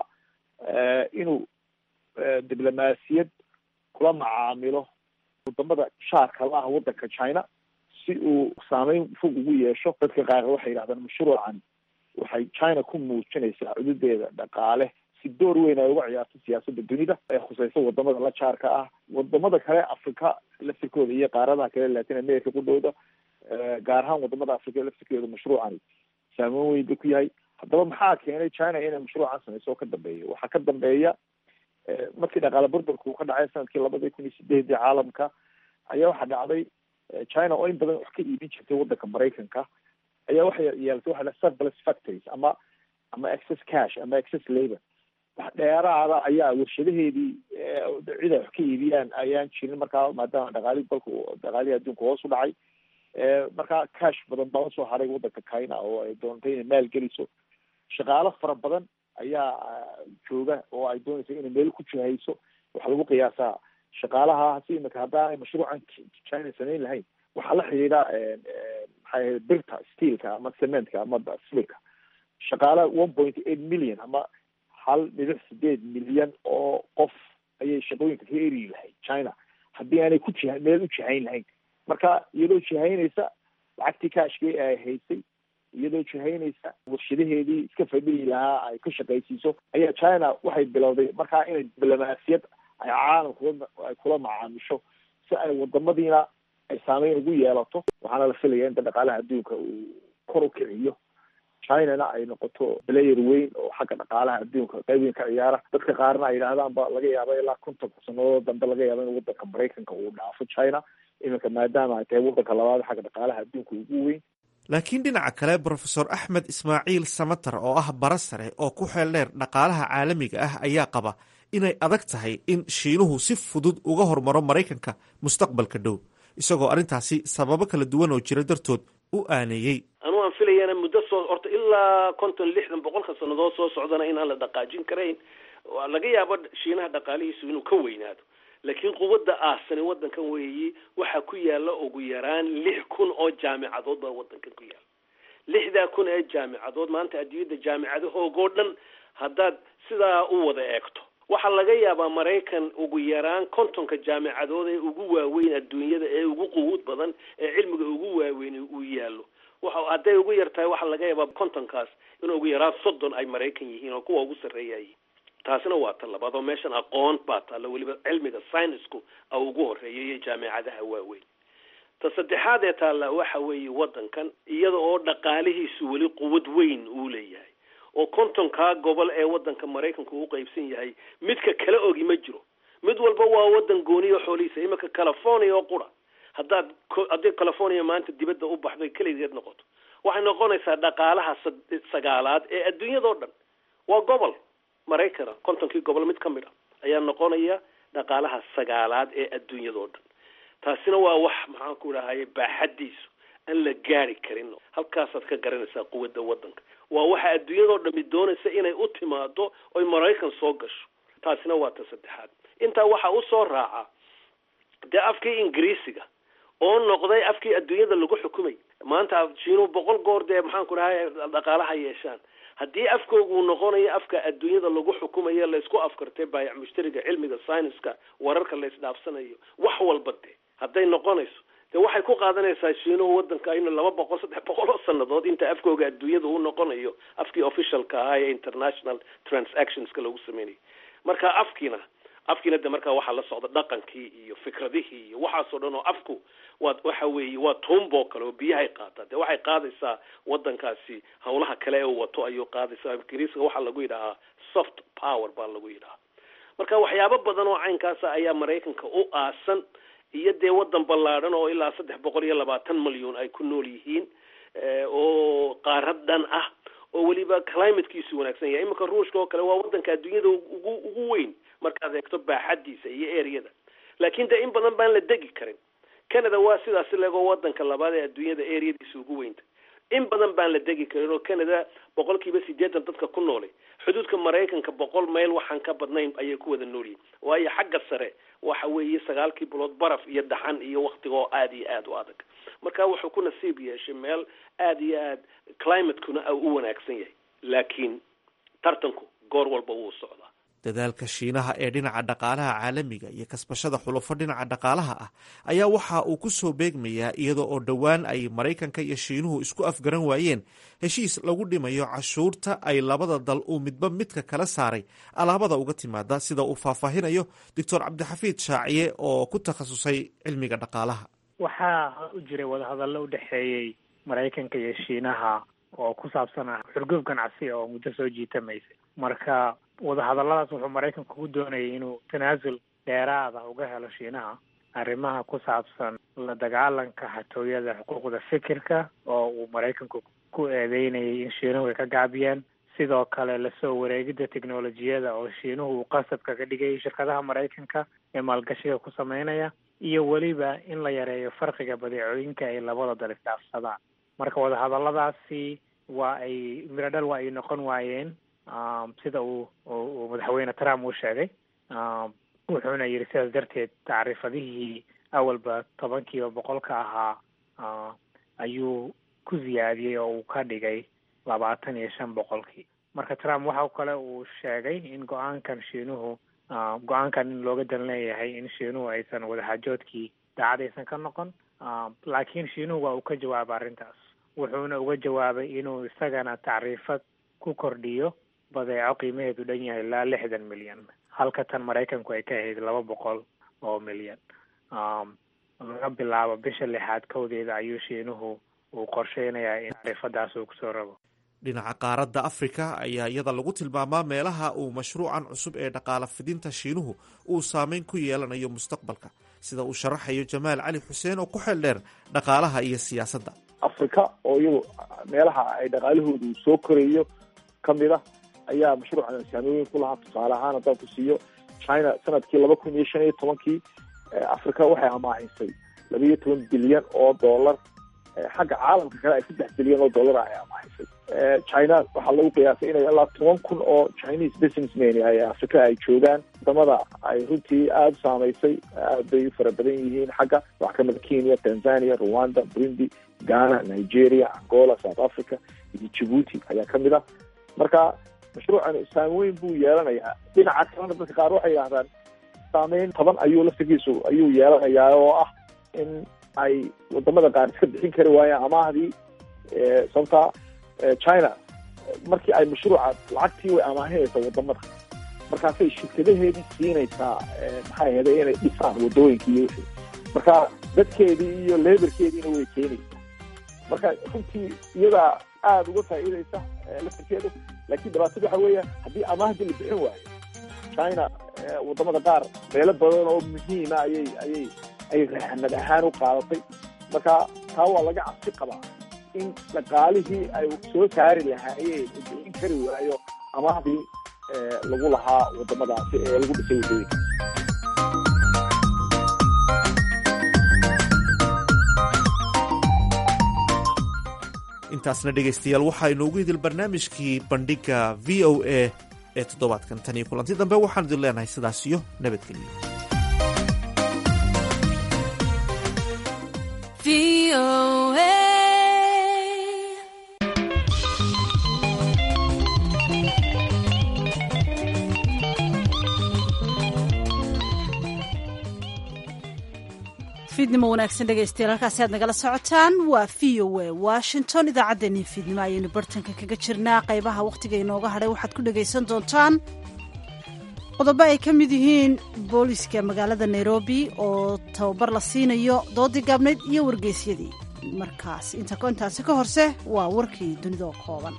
inuu diblomaasiyad kula macaamilo wadamada shaarka la ah waddanka china si uu saameyn fog ugu yeesho dadka qaar waxay yidhahdaan mashruucan waxay china ku muujinaysaa cududeeda dhaqaale si door weyn ay uga ciyaarto siyaasadda dunida ee khuseysa wadamada la jaarka ah wadamada kale africa laftirkooda iyo qaaradaha kale latin america qudhooda gaar ahaan wadamada africa laftirkooda mashruucani saameyn weyn ba ku yahay haddaba maxaa keenay china inay mashruucan sameyso oo ka dambeeya waxaa ka dambeeya markii dhaqaale burburka uu ka dhacay sanadkii labadii kun iyo sideedii caalamka ayaa waxaa dhacday china oo in badan wax ka iibin jirtay waddanka maraykanka ayaa waxay yeelatay waxa la surplus factories ama ama excess cash ama excess labor wax dheeraada ayaa warshadaheedii cid ay wax ka iibiyaan ayaan jirin markaa maadaama dhaqaalihi dalka dhaqaalihii adduunka hoos u dhacay markaa cash badan baa usoo haray waddanka china oo ay doontay inay maal geliso shaqaalo fara badan ayaa jooga oo ay doonaysa inay meel ku jihayso waxaa lagu qiyaasaa shaqaalaha si imika haddaanay mashruucan china samayn lahayn waxaa la xidhiidha maxay ahayd birta steelka ama cementka ama sbilka shaqaala one point eight million ama hal dhibic sideed milyan oo qof ayay shaqooyinka ka eri lahayd china haddii aanay ku jiha meel u jihayn lahayn marka iyadoo jihaynaysa lacagtii kaashkii ay haysay iyadoo jihaynaysa warshadaheedii iska fadhiyi lahaa ay ka shaqaysiiso ayaa china waxay bilowday markaa inay diblomaasiyad ay caalamka ay kula macaamisho si ay wadamadiina ay saameyn ugu yeelato waxaana la filaya inta dhaqaalaha adduunka uu kor u kiciyo chinana ay noqoto player weyn oo xagga dhaqaalaha adduunka qayb weyn ka ciyaara dadka qaarna ay yidhaahdaan ba laga yaaba ilaa konton sanadood dambe laga yaaba in wadanka maraykanka uu dhaafo china iminka maadaama ay tahay wadanka labaad xagga dhaqaalaha adduunka ugu weyn laakiin dhinaca kale brofesor axmed ismaaciil samatar oo ah bara sare oo ku xeel dheer dhaqaalaha caalamiga ah ayaa qaba inay adag tahay in shiinuhu si fudud uga hormaro maraykanka mustaqbalka dhow isagoo arrintaasi sababo kala duwan oo jira dartood u aaneeyey anuu aan filayana muddo soo horta ilaa konton lixdan boqolka sannadood soo socdana inaan la dhaqaajin karayn laga yaabo shiinaha dhaqaalihiisu inuu ka weynaado laakiin quwadda aasani wadankan weeyi waxaa ku yaala ugu yaraan lix kun oo jaamicadood baa wadankan ku yaala lixdaa kun ee jaamicadood maanta adduunyadda jaamicadahoogoo dhan haddaad sidaa u wada eegto waxaa laga yaabaa maraykan ugu yaraan kontonka jaamicadood ee ugu waaweyn adduunyada ee ugu quwuud badan ee cilmiga ugu waaweyn uu yaallo waxa hadday ugu yar tahay waxaa laga yaabaa kontonkaas in ugu yaraan soddon ay maraykan yihiin oo kuwa ugu sarreeyayiin taasina waa ta labaad oo meeshan aqoon baa taalla weliba cilmiga scienceku a ugu horeeya iyo jaamicadaha waaweyn ta saddexaad ee taalla waxa weeye wadankan iyada oo dhaqaalihiisu weli quwad weyn uu leeyahay oo kontonkaa gobol ee wadanka maraykanku u qeybsan yahay midka kala ogi ma jiro mid walba waa wadan gooniyo xoolihiisa iminka california oo qura haddaad haddii california maanta dibadda u baxdo keligeed noqoto waxay noqonaysaa dhaqaalaha sagaalaad ee adduunyadao dhan waa gobol maraykana kontonkii gobol mid ka mid a ayaa noqonaya dhaqaalaha sagaalaad ee adduunyadao dhan taasina waa wax maxaan ku dhahaye baaxadiisu aan la gaari karin halkaasaad ka garanaysaa quwadda wadanka waa waxa adduunyadao dhami doonaysa inay u timaado oy maraykan soo gasho taasina waa ta saddexaad intaa waxaa usoo raaca dee afkii ingiriisiga oo noqday afkii adduunyada lagu xukumay maanta shiinuhu boqol goor dee maxaan ku dhahay dhaqaalaha yeeshaan haddii afkoogu uu noqonayo afka adduunyada lagu xukumayo laysku afkartay baayac mushtariga cilmiga scienceska wararka la isdhaafsanayo wax walba de hadday noqonayso de waxay ku qaadanaysaa shiinuhu wadanka inu laba boqol saddex boqol oo sanadood inta afkooga adduunyada uu noqonayo afkii officialka ahaa ee international transactionska lagu sameynayo marka afkiina afkiina de markaa waxaa la socda dhaqankii iyo fikradihii iyo waxaasoo dhan oo afku waa waxa weeye waa tuumboo kale oo biyahay qaataa de waxay qaadaysaa wadankaasi hawlaha kale ee uu wato ayuu qaadaysaa ingiriiska waxaa lagu yidhahaa soft power baa lagu yidhahaa marka waxyaabo badan oo caynkaasa ayaa maraykanka u aasan iyo dee wadan ballaadhan oo ilaa saddex boqol iyo labaatan malyan ay ku nool yihiin oo qaarad dhan ah oo weliba climatekiisu wanaagsan yahay iminka ruushka oo kale waa wadanka adduunyada ugu ugu weyn markaad eegto baaxadiisa iyo eryada laakiin de in badan baan la degi karin canada waa sidaasi legoo wadanka labaad ee adduunyada eryadiisa ugu weynta in badan baan la degi karin oo canada boqol kiiba sideetan dadka ku noolay xuduudka maraykanka boqol mayl waxaan ka badnayn ayay ku wada noolyihin waayo xagga sare waxa weeye sagaalkii bilood baraf iyo dhaxan iyo waktiga oo aada iyo aada u adag marka wuxuu ku nasiib yeeshay meel aada iyo aad climatekuna u wanaagsan yahay laakiin tartanku goor walba wuu socdaa dadaalka shiinaha ee dhinaca dhaqaalaha caalamiga iyo kasbashada xulufo dhinaca dhaqaalaha ah ayaa waxa uu ku soo beegmayaa iyada oo dhowaan ay maraykanka iyo shiinuhu isku afgaran waayeen heshiis lagu dhimayo cashuurta ay labada dal uu midba midka kala saaray alaabada uga timaada sida uu faahfaahinayo doctor cabdixafiid shaaciye oo ku takhasusay cilmiga dhaqaalaha waxaa u jiray wadahadallo u dhexeeyey maraykanka iyo shiinaha oo ku saabsan ah xurgoob ganacsi oo muddo soo jiitamaysa marka wadahadalladaas wuxuu maraykanku ku doonayay inuu tanaasul dheeraada uga helo shiinaha arrimaha ku saabsan la dagaalanka xatooyada xuquuqda fikirka oo uu maraykanku ku eedeynayay in shiinuhu ay ka gaabiyeen sidoo kale lasoo wareegidda teknolojiyada oo shiinuhu uu qasab kaga dhigay shirkadaha maraykanka ee maalgashiga ku sameynaya iyo weliba in la yareeyo farqiga badeecooyinka ay labada dal isdhaafsadaan marka wadahadalladaasi waa ay miradhal waa ay noqon waayeen sida uu uu madaxweyne trump uu sheegay wuxuuna yidhi sidaas darteed tacriifadihii awalba tobankiiba boqolka ahaa ayuu ku ziyaadiyey oo uu ka dhigay labaatan iyo shan boqolkii marka trump waxa kale uu sheegay in go-aankan shiinuhu go-aankan in looga dan leeyahay in shiinuhu aysan wadaxaajoodkii daacad aysan ka noqon laakiin shiinuhu waa uu ka jawaaba arrintaas wuxuuna uga jawaabay inuu isagana tacriifad ku kordhiyo badeeco qiimaheedu dhan yahay ilaa lixdan milyan halka tan maraykanku ay ka ahayd laba boqol oo milyan laga bilaabo bisha lixaad kowdeeda ayuu shiinuhu uu qorsheynayaa in tacriifadaas uu kusoo rabo dhinaca qaaradda afrika ayaa iyada lagu tilmaamaa meelaha uu mashruucan cusub ee dhaqaala fidinta shiinuhu uu saameyn ku yeelanayo mustaqbalka sida uu sharaxayo jamaal cali xuseen oo ku xeel dheer dhaqaalaha iyo siyaasadda afrika oo iyagu meelaha ay dhaqaalahoodu soo korayo ka mid ah ayaa mashruucan saamooyin ku lahaa tusaale ahaan haddaan ku siiyo china sanadkii laba kun iyo shan iyo tobankii africa waxay amaahisay laba iyo toban bilyan oo dollar xagga caalamka kale ay saddex bilyan oo dollar ay amaahisay china waxaa lagu qiyaasay inay ilaa toban kun oo chinese businessmen ay africa ay joogaan wadamada ay runtii aada u saamaysay aad bay u fara badan yihiin xagga wax kamida kenya tanzania rwanda burundi ghana nigeria angola south africa iyo djibuuti ayaa kamid ah marka mashruucan saameyn buu yeelanayaa dhinaca kalena dadka qaar waxay yidhahdaan saameyn toban ayuu laftigiisu ayuu yeelanayaa oo ah in ay wadamada qaar iska bixin kari waayaan amaahdii sababta china markii ay mashruuca lacagtii way amaahinaysaa wadamada markaasay shirkadaheedii siinaysaa maxay ahayda inay dhisaan wadooyinkii iyo wixii marka dadkeedii iyo leberkeediina way keenaysaa marka runtii iyadaa aada uga faa'iidaysa laftirkeedu laakiin dhibaatada waxa weeya haddii amaahdii la bixin waayo china wadamada qaar meelo badan oo muhiima ayay ayay ay raxnad ahaan u qaadatay marka taa waa laga cabsi qabaa in dhaqaalihii ay soo saari lahaayeen u bixin kari waayo amaahdii lagu lahaa wadamadaasi ee lagu dhisay wadooyinka intaasna dhegaystayaal waxaa inoogu idil barnaamijkii bandhigga v o a ee toddobaadkan tan iyo kulanti dambe waxaan idin leenahay sidaas iyo nabadgelyo fiidnimo wanaagsan dhegaystayaal halkaasi aad nagala socotaan waa v o a washington idaacaddeenii fiidnimo ayaynu bartanka kaga jirnaa qaybaha wakhtiga inooga hadhay waxaad ku dhagaysan doontaan qodobo ay ka mid yihiin booliska magaalada nairobi oo tababar la siinayo doodii gaabnayd iyo wargeysyadii markaas intaasi ka horse waa warkii dunida oo kooban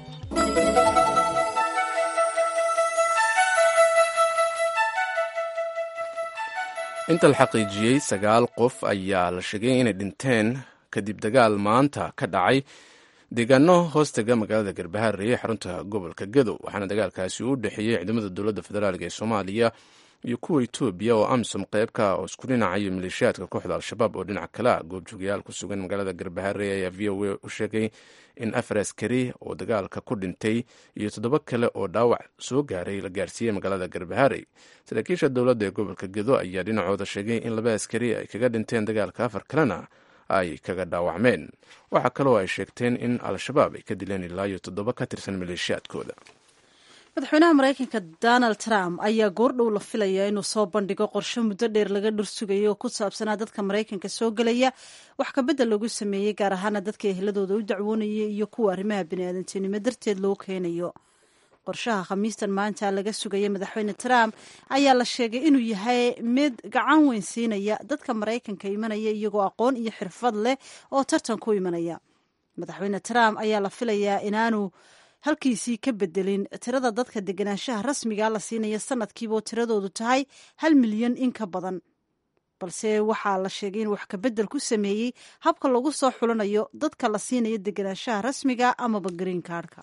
inta la xaqiijiyey sagaal qof ayaa la sheegay inay dhinteen kadib dagaal maanta ka dhacay deegaano hoostega magaalada garbaharey ee xarunta gobolka gadow waxaana dagaalkaasi u dhexeeyey ciidamada dowladda federaalk ee soomaaliya iyo kuwa etoobiya oo amisom qeybka oo isku dhinacayo maleeshiyaadka kooxda al-shabaab oo dhinac kale a goobjoogayaal ku sugan magaalada garbaharey ayaa v o a u sheegay in afar askari oo dagaalka ku dhintay iyo toddoba kale oo dhaawac soo gaaray la gaarsiiyey magaalada garbaharey saraakiisha dowladda ee gobolka gedo ayaa dhinacooda sheegay in laba askari ay kaga dhinteen dagaalka afar kalena ay kaga dhaawacmeen waxaa kaloo ay sheegteen in al-shabaab ay ka dileen ilaa iyo toddoba ka tirsan maleeshiyaadkooda madaxweynaha maraykanka donald trump ayaa goordhow la filayaa inuu soo bandhigo qorshe muddo dheer laga dhursugayo oo ku saabsanaa dadka maraykanka soo gelaya wax kabedel lagu sameeyey gaar ahaana dadka eheladooda u dacwoonaya iyo kuwa arrimaha biniaadantinimo darteed loo keenayo qorshaha khamiistan maanta laga sugaya madaxweyne trump ayaa la sheegay inuu yahay mid gacan weyn siinaya dadka maraykanka imanaya iyagoo aqoon iyo xirfad leh oo tartan ku imanaya madaxweyne trump ayaa la filayaa inaanu halkiisii ka bedelin tirada dadka deganaanshaha rasmiga la siinaya sanadkiibaoo tiradoodu tahay hal milyan in ka badan balse waxaa la sheegay in wax kabedel ku sameeyey habka lagu soo xulanayo dadka la siinayo deganaanshaha rasmiga amaba green cardka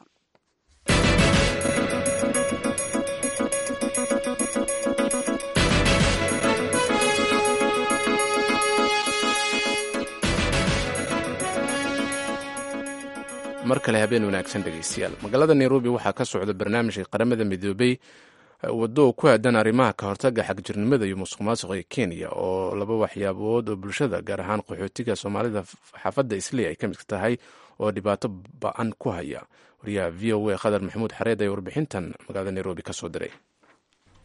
mar kale habeen wanaagsan dhegeystayaal magaalada nairobi waxaa ka socda barnaamijka qaramada midoobey waddo ku aadan arrimaha ka hortaga xagjirnimada iyo musuq maasuqa ee kenya oo laba waxyaabood oo bulshada gaar ahaan qaxootiga soomaalida xaafadda isley ay ka mid tahay oo dhibaato ba-an ku haya wariyaha v o a khadar maxamuud xareed ee warbixintan magaalada nairobi ka soo diray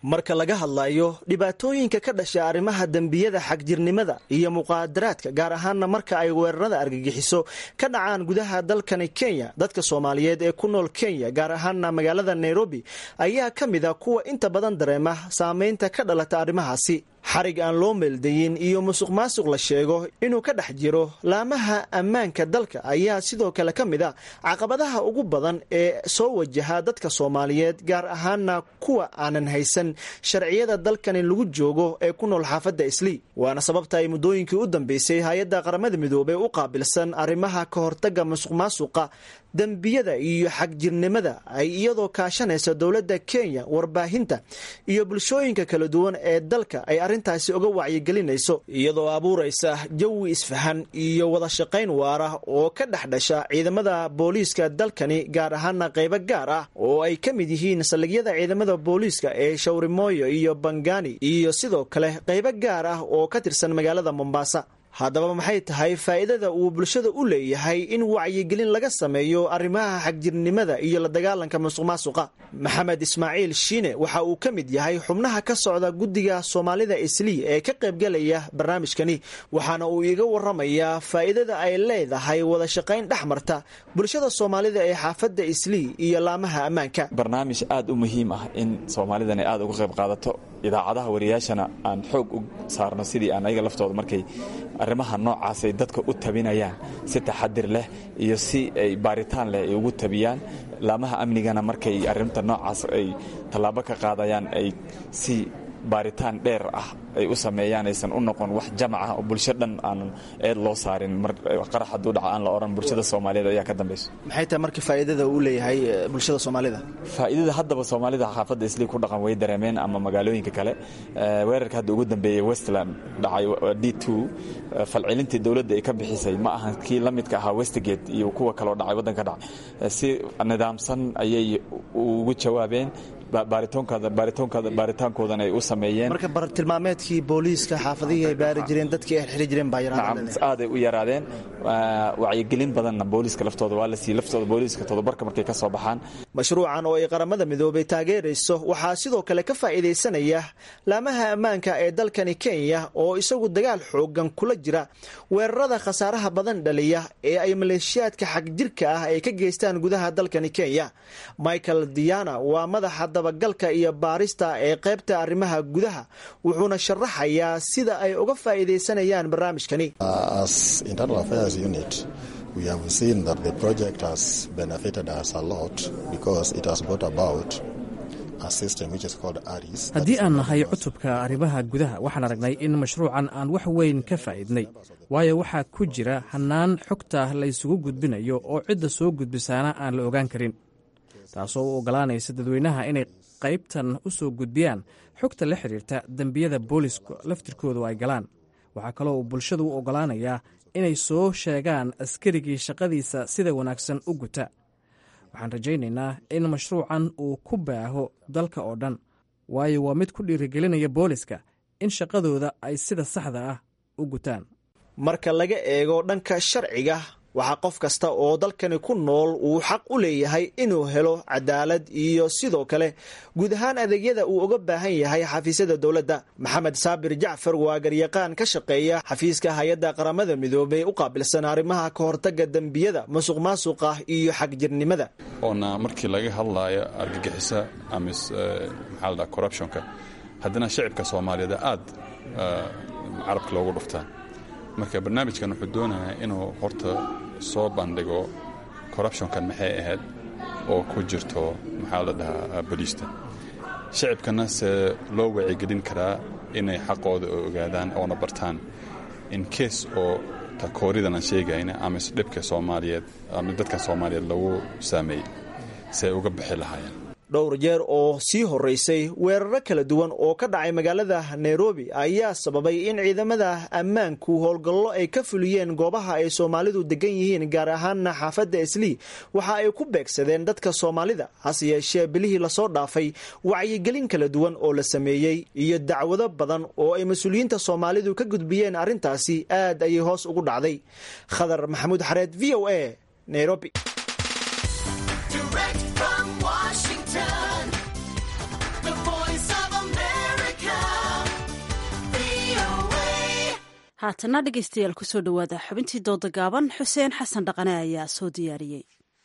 marka laga hadlayo dhibaatooyinka ka dhasha arrimaha dembiyada xagjirnimada iyo muqaadaraadka gaar ahaanna marka ay weerarada argagixiso ka dhacaan gudaha dalkani kenya dadka soomaaliyeed ee ku nool kenya gaar ahaanna magaalada nairobi ayaa ka mid a kuwa inta badan dareema saameynta ka dhalata arrimahaasi xarig aan loo meeldayin iyo musuq maasuq la sheego inuu ka dhex jiro laamaha ammaanka dalka ayaa sidoo kale ka mid a caqabadaha ugu badan ee soo wajaha dadka soomaaliyeed gaar ahaana kuwa aanan haysan sharciyada dalkani lagu joogo ee ku nool xaafadda islii waana sababta ay muddooyinkii u dambeysay hay-adda qaramada midoobey u qaabilsan arrimaha ka hortagga musuq maasuqa dembiyada iyo xagjirnimada ay iyadoo kaashanaysa dowladda kenya warbaahinta iyo bulshooyinka kala duwan ee dalka ay arrintaasi uga wacyigelinayso iyadoo abuuraysa jawi isfahan iyo wada shaqayn waara oo ka dhex dhasha ciidamada booliiska dalkani gaar ahaana qaybo gaar ah oo ay ka mid yihiin saldhigyada ciidamada booliiska ee shawrimooyo iyo bangani iyo sidoo kale qaybo gaar ah oo ka tirsan magaalada mombasa haddaba maxay tahay faa'iidada uu bulshada u leeyahay in wacyigelin laga sameeyo arrimaha xagjirnimada iyo la dagaalanka musuq maasuqa maxamed ismaaciil shiine waxa uu ka mid yahay xubnaha ka socda guddiga soomaalida islii ee ka qaybgalaya barnaamijkani waxaana uu iiga waramayaa faa'iidada ay leedahay wada shaqayn dhex marta bulshada soomaalida ee xaafadda islii iyo laamaha ammaanka barnaamij aad u muhiim ah in soomaalidani aad uga qayb qaadato idaacadaha wariyaashana aan xoog u saarno sidii aan ayaga laftooda markay arrimaha noocaasay dadka u tabinayaan si taxadir leh iyo si ay baaritaan leh ay ugu tabiyaan laamaha amnigana markay arrinta noocaas ay tallaabo ka qaadayaan ay si baaritaan dheer ah ay u sameeyaan aysan u noqon wax jamac ah oo bulsho dhan aanan eed loo saarin mar qarax hadduu dhaca aan la odhan bulshada soomaaliyeed ayaa ka dambayso maxay tahay marka faa'iidada uu leeyahay bulshada soomaalida faa'iidada haddaba soomaalida xaafadda islii ku dhaqan way dareemeen ama magaalooyinka kale weerarka hadda ugu dambeeyey westland dhacay d two falcelintii dowladda ay ka bixisay ma ahan kii la midka ahaa westgate iyo kuwa kaleo dhacay waddanka dhacay si nidaamsan ayay ugu jawaabeen baaritaankoodana ay u sameeyeen marka bartilmaameedkii booliiska xaafadihii ay baari jireen dadkii ay xiri jireen baa aaday u yaraadeen wacyigelin badanna booliiska laftooda waa la siiyey laftooda booliiska todobarka markay ka soo baxaan mashruucan oo ay qaramada midoobay taageerayso waxaa sidoo kale ka faa'iidaysanaya laamaha ammaanka ee dalkani kenya oo isagu dagaal xoogan kula jira weerarada khasaaraha badan dhaliya ee ay maleeshiyaadka xagjirka ah ay ka geystaan gudaha dalkani kenya michael diana waa madaxa dabagalka iyo baarista ee qaybta arrimaha gudaha wuxuuna sharaxayaa sida ay uga faa'iidaysanayaan barnaamijkani we have seen that the project has benefited us a lot because it has brought about a system which is called ARIS. haddii aan nahay cutubka arrimaha gudaha waxaan aragnay in mashruucan aan wax weyn ka faa'iidnay waayo waxaa ku jira hannaan xogta laysugu gudbinayo oo cidda soo gudbisaana aan la ogaan karin taasoo u oggolaanaysa dadweynaha inay qaybtan u soo gudbiyaan xogta la xidhiirta dembiyada booliska laftirkoodu ay galaan waxaa kaloo uu bulshadu u oggolaanayaa inay soo sheegaan askarigii shaqadiisa sida wanaagsan u guta waxaan rajaynaynaa in mashruucan uu ku baaho dalka oo dhan waayo waa mid ku dhiirigelinaya booliska in shaqadooda ay sida saxda ah u gutaan marka laga eego dhanka sharciga waxaa qof kasta oo dalkani ku nool uu xaq u leeyahay inuu helo cadaalad iyo sidoo kale guud ahaan adeegyada uu uga baahan yahay xafiisyada dowladda maxamed saabir jacfar waa garyaqaan ka shaqeeya xafiiska hay-adda qaramada midoobey u qaabilsan arrimaha ka hortagga dembiyada musuq maasuqa iyo xagjirnimada oona markii laga hadlaayo argagixisa ama maxaa la dhaha corruptionka haddana shicibka soomaaliyeed aad carabka loogu dhuftaa marka barnaamijkan wuxuu doonayaa inuu horta soo bandhigo corruptionkan maxay ahayd oo ku jirto maxaa la dhahaa boliista shicibkana se loo wacigelin karaa inay xaqooda ogaadaan oona bartaan in case oo takooridan aan sheegayna ama isdhibka soomaaliyeed ama dadka soomaaliyeed lagu saameeyey si ay uga bixi lahaayeen dhowr jeer oo sii horeysay weeraro kala duwan oo ka dhacay magaalada nairobi ayaa sababay in ciidamada ammaanku howlgallo ay ka fuliyeen goobaha ay soomaalidu degan yihiin gaar ahaana xaafadda islii waxa ay ku beegsadeen dadka soomaalida hase yeeshee bilihii lasoo dhaafay wacyigelin kala duwan oo la sameeyey iyo dacwado badan oo ay mas-uuliyiinta soomaalidu ka gudbiyeen arrintaasi aad ayay hoos ugu dhacday khadar maxamuud xareed v o a nairobi Direct from Washington, the voice of America. haatana dhegaystayaal kusoo dhowaada xubintii dooda gaaban xuseen xasan dhaqane ayaa soo diyaariyey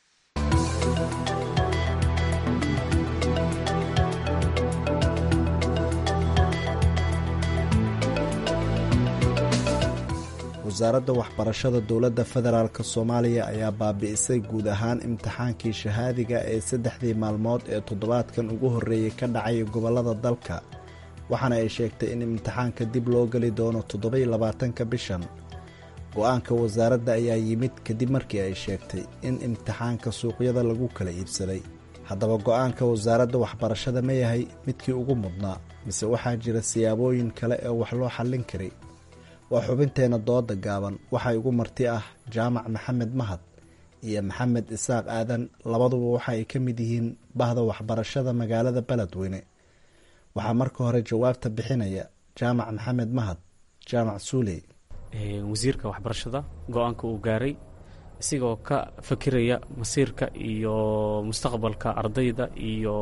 wasaaradda waxbarashada dowladda federaalk soomaaliya ayaa baabi'isay guud ahaan imtixaankii shahaadiga ee saddexdii maalmood ee toddobaadkan ugu horreeyey ka dhacay gobollada dalka waxaana ay sheegtay in imtixaanka dib loo geli doono toddobaiyo labaatanka bishan go-aanka wasaaradda ayaa yimid kadib markii ay sheegtay in imtixaanka suuqyada lagu kala iibsaday haddaba go-aanka wasaaradda waxbarashada ma yahay midkii ugu mudnaa mise waxaa jira siyaabooyin kale ee wax loo xallin karay waa xubinteenna dooda gaaban waxaa igu marti ah jaamac maxamed mahad iyo maxamed isaaq aadan labaduba waxa ay ka mid yihiin bahda waxbarashada magaalada beledweyne waxaa marka hore jawaabta bixinaya jaamac maxamed mahad jaamac suuley wasiirka waxbarashada go-aanka uu gaaray isigoo ka fakiraya masiirka iyo mustaqbalka ardayda iyo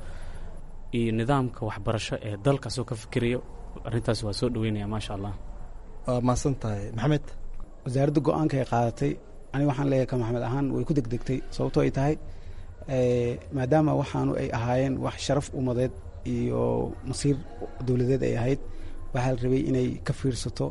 iyo nidaamka waxbarasho ee dalkaasoo ka fikirayo arrintaas waa soo dhaweynaya maasha allah waa mahadsan tahay maxamed wasaaradda go-aanka ay qaadatay aniga waxaan leeyahay ka maxamed ahaan way ku degdegtay sababtoo ay tahay maadaama waxaanu ay ahaayeen wax sharaf umadeed iyo masiir dowladeed ay ahayd waxaa la rabay inay ka fiirsato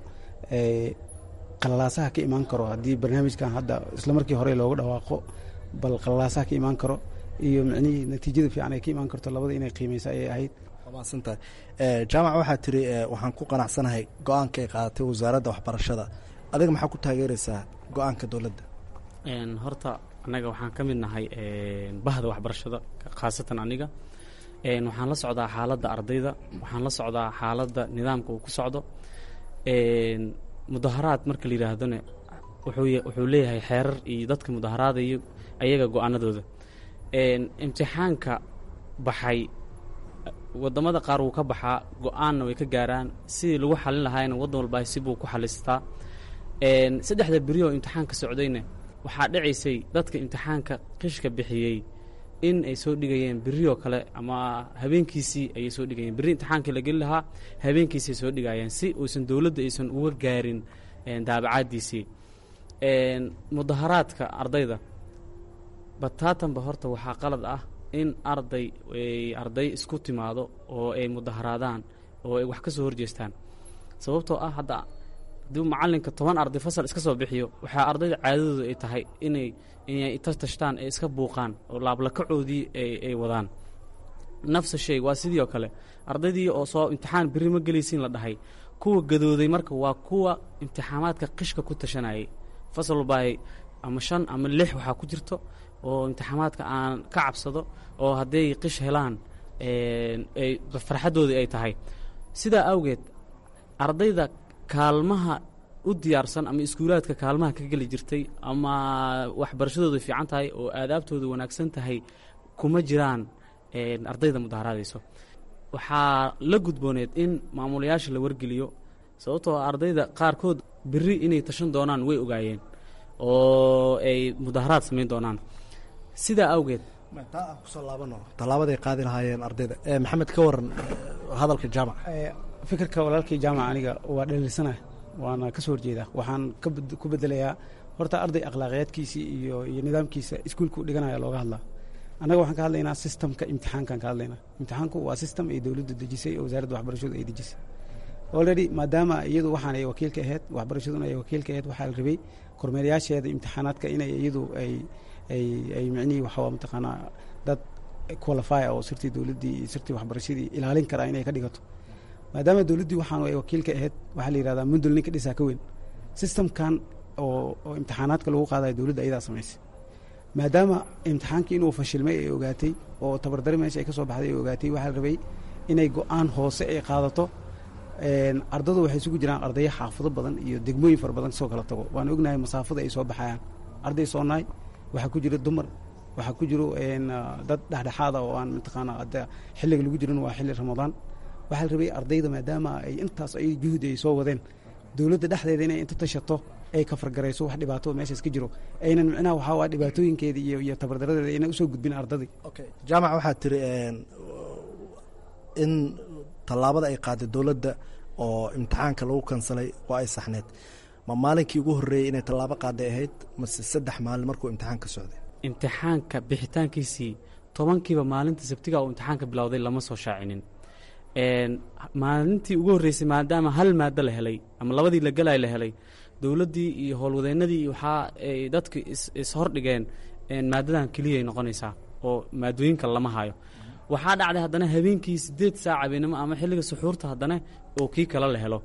qalalaasaha ka imaan karo haddii barnaamijkan hadda isla markii hore looga dhawaaqo bal qalalaasaha ka imaan karo iyo micnihii natiijada fiican ay ka imaan karto labada inay qiimeysa ayay ahayd waa mahadsantahay jaamac waxaa tiri waxaan ku qanacsanahay go-aanka ay qaadatay wasaaradda waxbarashada adiga maxaa ku taageeraysaa go-aanka dowladda horta annaga waxaan ka mid nahay bahda waxbarashada khaasatan aniga waxaan la socdaa xaaladda ardayda waxaan la socdaa xaaladda nidaamka uu ku socdo mudaharaad marka la yidhaahdone wuxuu leeyahay xeerar iyo dadka mudaharaadayo ayaga go-aanadooda imtixaanka baxay wadamada qaar wuu ka baxaa go-aanna way ka gaaraan sidii lagu xalin lahaayna waddan walba sibuu ku xalistaa saddexda beri oo imtixaanka socdayna waxaa dhacaysay dadka imtixaanka qishka bixiyey in ay soo dhigayeen berioo kale ama habeenkiisii ayay soo dhigayeen berri imtixaankii la geli lahaa habeenkiisay soo dhigayeen si uusan dowladda aysan uga gaarin daabacaaddiisii mudaharaadka ardayda bataatanba horta waxaa qalad ah in arday arday isku timaado oo ay mudaharaadaan oo ay wax ka soo horjeestaan sababtoo ah hadda haddii macallinka toban arday fasal iska soo bixiyo waxaa ardayda caadadooda ay tahay inay inay tashtaan ay iska buuqaan oo laablakacoodii ay wadaan nafsa shay waa sidii oo kale ardaydii oo soo imtixaan berri ma gelaysiin la dhahay kuwa gadooday marka waa kuwa imtixaamaadka qishka ku tashanayay fasal walbaa ama shan ama lix waxaa ku jirto oo imtixaamaadka aan ka cabsado oo hadday qish helaan ay farxaddoodii ay tahay sidaa awgeed ardayda kaalmaha u diyaarsan ama iskuulaadka kaalmaha ka geli jirtay ama waxbarashadooda fiican tahay oo aadaabtooda wanaagsan tahay kuma jiraan ardayda mudaharaadayso waxaa la gudbooneed in maamulayaasha la wargeliyo sababtoo ardayda qaarkood berri inay tashan doonaan way ogaayeen oo ay mudaharaad samayn doonaan sidaa awgeed kusoo laabano tallaabaday qaadi lahaayeen ardayda maxamed ka waran hadalka jaamac fikirka walaalkii jaamac aniga waa dhaliilsanah waana ka soo horjeedaa waxaan ku bedelayaa horta arday akhlaaqiyaadkiisii iyo iyo nidaamkiisa iskuulku dhiganaya looga hadlaa annaga waxaan ka hadlaynaa sistamka imtixaankaan ka hadlaynaa imtixaanku waa sistem ay dowladdu dejisay oo wasaaradda waxbarashadu ay dejisay already maadaama iyadu waxaan ay wakiilka ahayd waxbarashaduna ay wakiilka ahayd waxaa la rabay kormeerayaasheeda imtixaanaadka inay iyadu ay ay ay micnihii waxaa mataqaanaa dad qualify oo sirtii dowladdii iyo sirtii waxbarashadii ilaalin karaa inay ka dhigato maadaama dowladdii waxaan ay wakiilka ahayd waxaa la yidhahdaa mundul ninka dhisaa ka weyn systemkan oo oo imtixaanaadka lagu qaadayo dowladda ayadaa samaysay maadaama imtixaankii inuu fashilmay ay ogaatay oo tabardari meesha ay ka soo baxday ay ogaatay waxaa la rabay inay go-aan hoose ay qaadato ardadu waxay isugu jiraan ardayo xaafado badan iyo degmooyin fara badan kasoo kala tago waan ognahay masaafada ay soo baxayaan arday soonaay waxaa ku jira dumar waxaa ku jiro dad dhexdhexaada oo aan mataqaana xilliga lagu jirin waa xilli ramadaan waxaa la rabay ardayda maadaama ay intaas ay juhdi ay soo wadeen dowladda dhexdeeda inay inta tashato ay kafargarayso wax dhibaato meeshaas ka jiro aynan micnaha waxaa waa dhibaatooyinkeeda iyo iyo tabardaradeeda aynan usoo gudbin ardadii jaamac waxaa tiri in tallaabada ay qaaday dowladda oo imtixaanka lagu kansalay oo ay saxneed ma maalinkii ugu horreeyey inay tallaabo qaaday ahayd mase saddex maalin markuu imtixaanka socday imtixaanka bixitaankiisii tobankiiba maalinta sabtiga uu imtixaanka bilowday lama soo shaacinin maalintii ugu horreysay maadaama hal maado la helay ama labadii la gelay la helay dowladdii iyo howlwadeennadii waxaa ay dadka ishordhigeen maadadan keliyay noqonaysaa oo maadooyinka lama hayo waxaa dhacday haddana habeenkii siddeed saac habeenimo ama xilliga suxuurta haddana oo kii kale la helo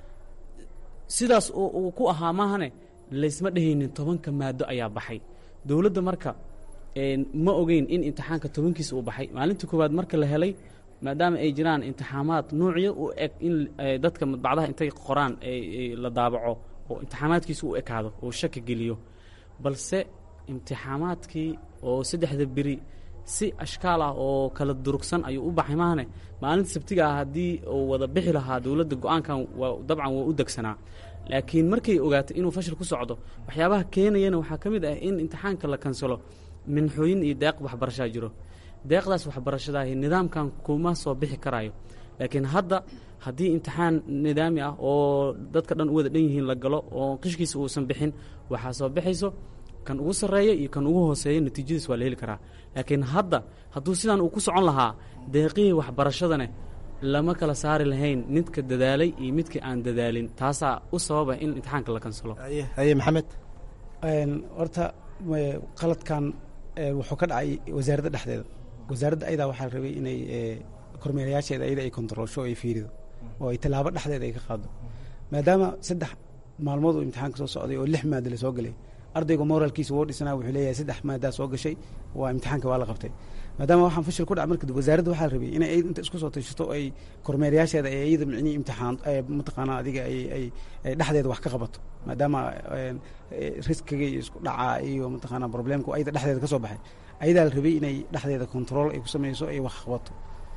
sidaas uu ku ahaa maahane laysma dhehaynin tobanka maado ayaa baxay dowladda marka ma ogeyn in imtixaanka tobankiisa uu baxay maalintii koowaad marka la helay maadaama ay jiraan imtixaamaad nuucyo u eg in dadka madbacdaha intay qoraan la daabaco oo imtixaamaadkiisa u ekaado oo shaki geliyo balse imtixaamaadkii oo saddexda beri si ashkaal ah oo kala durugsan ayuu u baxay maahane maalinta sabtiga ah haddii uu wada bixi lahaa dowladda go-aankan waa dabcan waa u degsanaa laakiin markay ogaatay inuu fashil ku socdo waxyaabaha keenayana waxaa ka mid ah in imtixaanka la kansalo minxooyin iyo deeq waxbarashaa jiro deeqdaas waxbarashadaahi nidaamkan kuma soo bixi karayo laakiin hadda haddii imtixaan nidaami ah oo dadka dhan u wada dhan yihiin la galo oo qishkiisa uusan bixin waxaa soo bixayso kan ugu sarreeya iyo kan ugu hooseeya natiijadiis waa la heli karaa laakiin hadda hadduu sidan uu ku socon lahaa deeqihii waxbarashadane lama kala saari lahayn midka dadaalay iyo midka aan dadaalin taasaa u sababa in imtixaanka la kansalo haye maxamed horta qaladkan wuxuu ka dhacay wasaaradda dhexdeeda wasaaradda ayadaa waxaa rabay inay kormeerayaasheeda ayada ay kontaroolsho o ay fiirido oo ay tallaabo dhexdeeda ay ka qaado maadaama saddex maalmood uu imtixaanka soo socday oo lix maada la soo gelay ardayga moraalkiisa woo dhisnaa wuxuu leeyahay saddex maadaa soo gashay waa imtixaanka waa la qabtay maadaama waxaan fashil ku dhac marka wasaaradda waxaa rabay inay ayad inta isku soo tashato ay kormeerayaasheeda ay iyada micnihii imtixaan mataqaanaa adiga ay ay ay dhexdeeda wax ka qabato maadaama riskiga iyo isku dhaca iyo mataqaanaa problemku ayada dhexdeeda ka soo baxay ayadaa la rabay inay dhexdeeda control ay ku sameyso ay wax qabato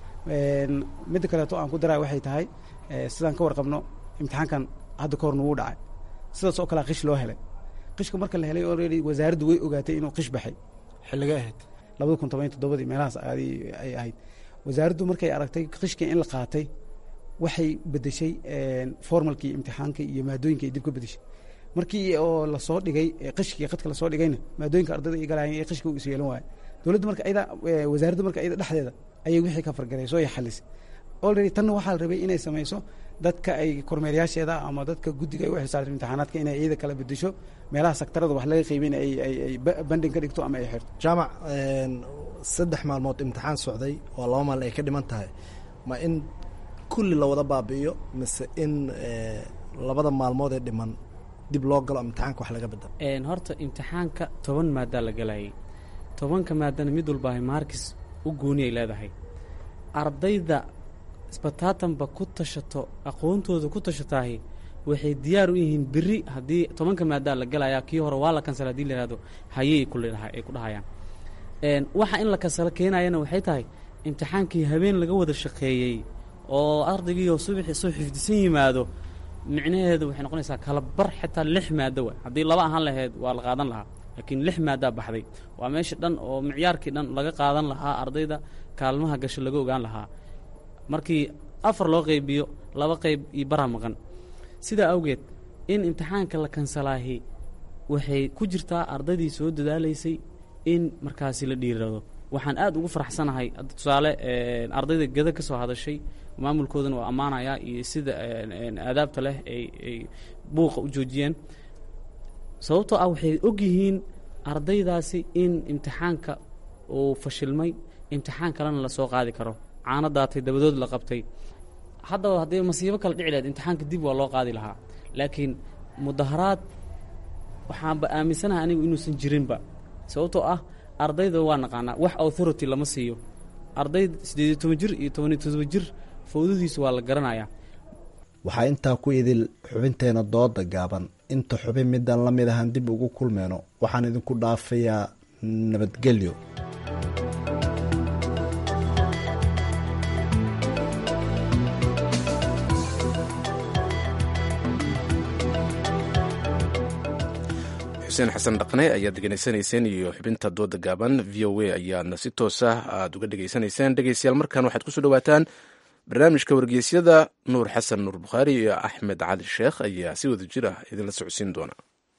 midda kaleeto aan ku daraa waxay tahay sidaan ka warqabno imtixaankan hadda ka hor nagu dhacay sidaas oo kalea qish loo helay qishka marka la helay already wasaaraddu way ogaatay inuu qish baxay xilligay ahayd labada kun toban toddobadii meelahaas adi ay ahayd wasaaraddu markay aragtay qishkii in la qaatay waxay bedeshay formalkii imtixaanka iyo maadooyinka ay dib ka bedeshay markii oo lasoo dhigay qishkii qadka lasoo dhigayna maadooyinka ardayda ay galaayeen ee qishka uu is yeelan waayo dowladda marka ayada wasaaradda marka ayada dhexdeeda ayay wixii ka fargarayso ay xalisay already tanna waxaa la rabay inay samayso dadka ay kormeerayaasheeda ama dadka guddiga ay u xilsaartay imtixaanaadka inay iyada kala bedesho meelaha saktarada wax laga qiibin ay ay ay banding ka dhigto ama ay xirto jaamac saddex maalmood imtixaan socday oo laba maalin ay ka dhiman tahay ma in kulli la wada baabi'iyo mise in labada maalmood ee dhiman dib loo galo imtixaanka wax laga bedelo horta imtixaanka toban maadaa la galayay tobanka maadana mid walbaahay maarkis u gooni ay leedahay ardayda isbataatanba ku tashato aqoontooda ku tashataahi waxay diyaar u yihiin beri haddii tobanka maadaa la galayaa kii hore waa la kansala hadii la yihahdo hayey ay ku dhahayaan waxa in la kansalo keenayana waxay tahay imtixaankii habeen laga wada shaqeeyey oo ardaygiioo subaxi soo xifdisan yimaado micnaheedu waxay noqonaysaa kala bar xitaa lix maado wa haddii laba ahaan lahayd waa la qaadan lahaa laakiin lix maadaa baxday waa meesha dhan oo micyaarkii dhan laga qaadan lahaa ardayda kaalmaha gasho laga ogaan lahaa markii afar loo qaybiyo laba qayb iyo baraa maqan sidaa awgeed in imtixaanka la kansalaahi waxay ku jirtaa ardaydii soo dadaalaysay in markaasi la dhiirado waxaan aad ugu faraxsanahay tusaale ardayda geda ka soo hadashay maamulkoodana waa ammaanayaa iyo sida aadaabta leh ay ay buuqa u joojiyeen sababtoo ah waxay og yihiin ardaydaasi in imtixaanka uu fashilmay imtixaan kalena lasoo qaadi karo caano daatay dabadood la qabtay haddaba haddii masiibo kale dhici lahayd imtixaanka dib waa loo qaadi lahaa laakiin mudaharaad waxaanba aaminsanahay anigu inuusan jirinba sababtoo ah ardayda waa naqaanaa wax authority lama siiyo arday siddeed iyo toban jir iyo tobaniyo todoba jir fawdadiisu waa la garanayaa waxaa intaa ku idil xubinteena dooda gaaban inta xubin midaan la mid ahaan dib ugu kulmeyno waxaan idinku dhaafayaa nabadgelyo xuseen xasan dhaqne ayaad degeneysanayseen iyo xubinta dooda gaaban v o a ayaadna si toosa aada uga dhegeysanayseen dhegeystayaal markan waxaad kusoo dhawaataan barnaamijka wargeysyada nuur xasan nuur bukhaari iyo axmed cali sheekh ayaa si wada jir ah idinla socodsiin doona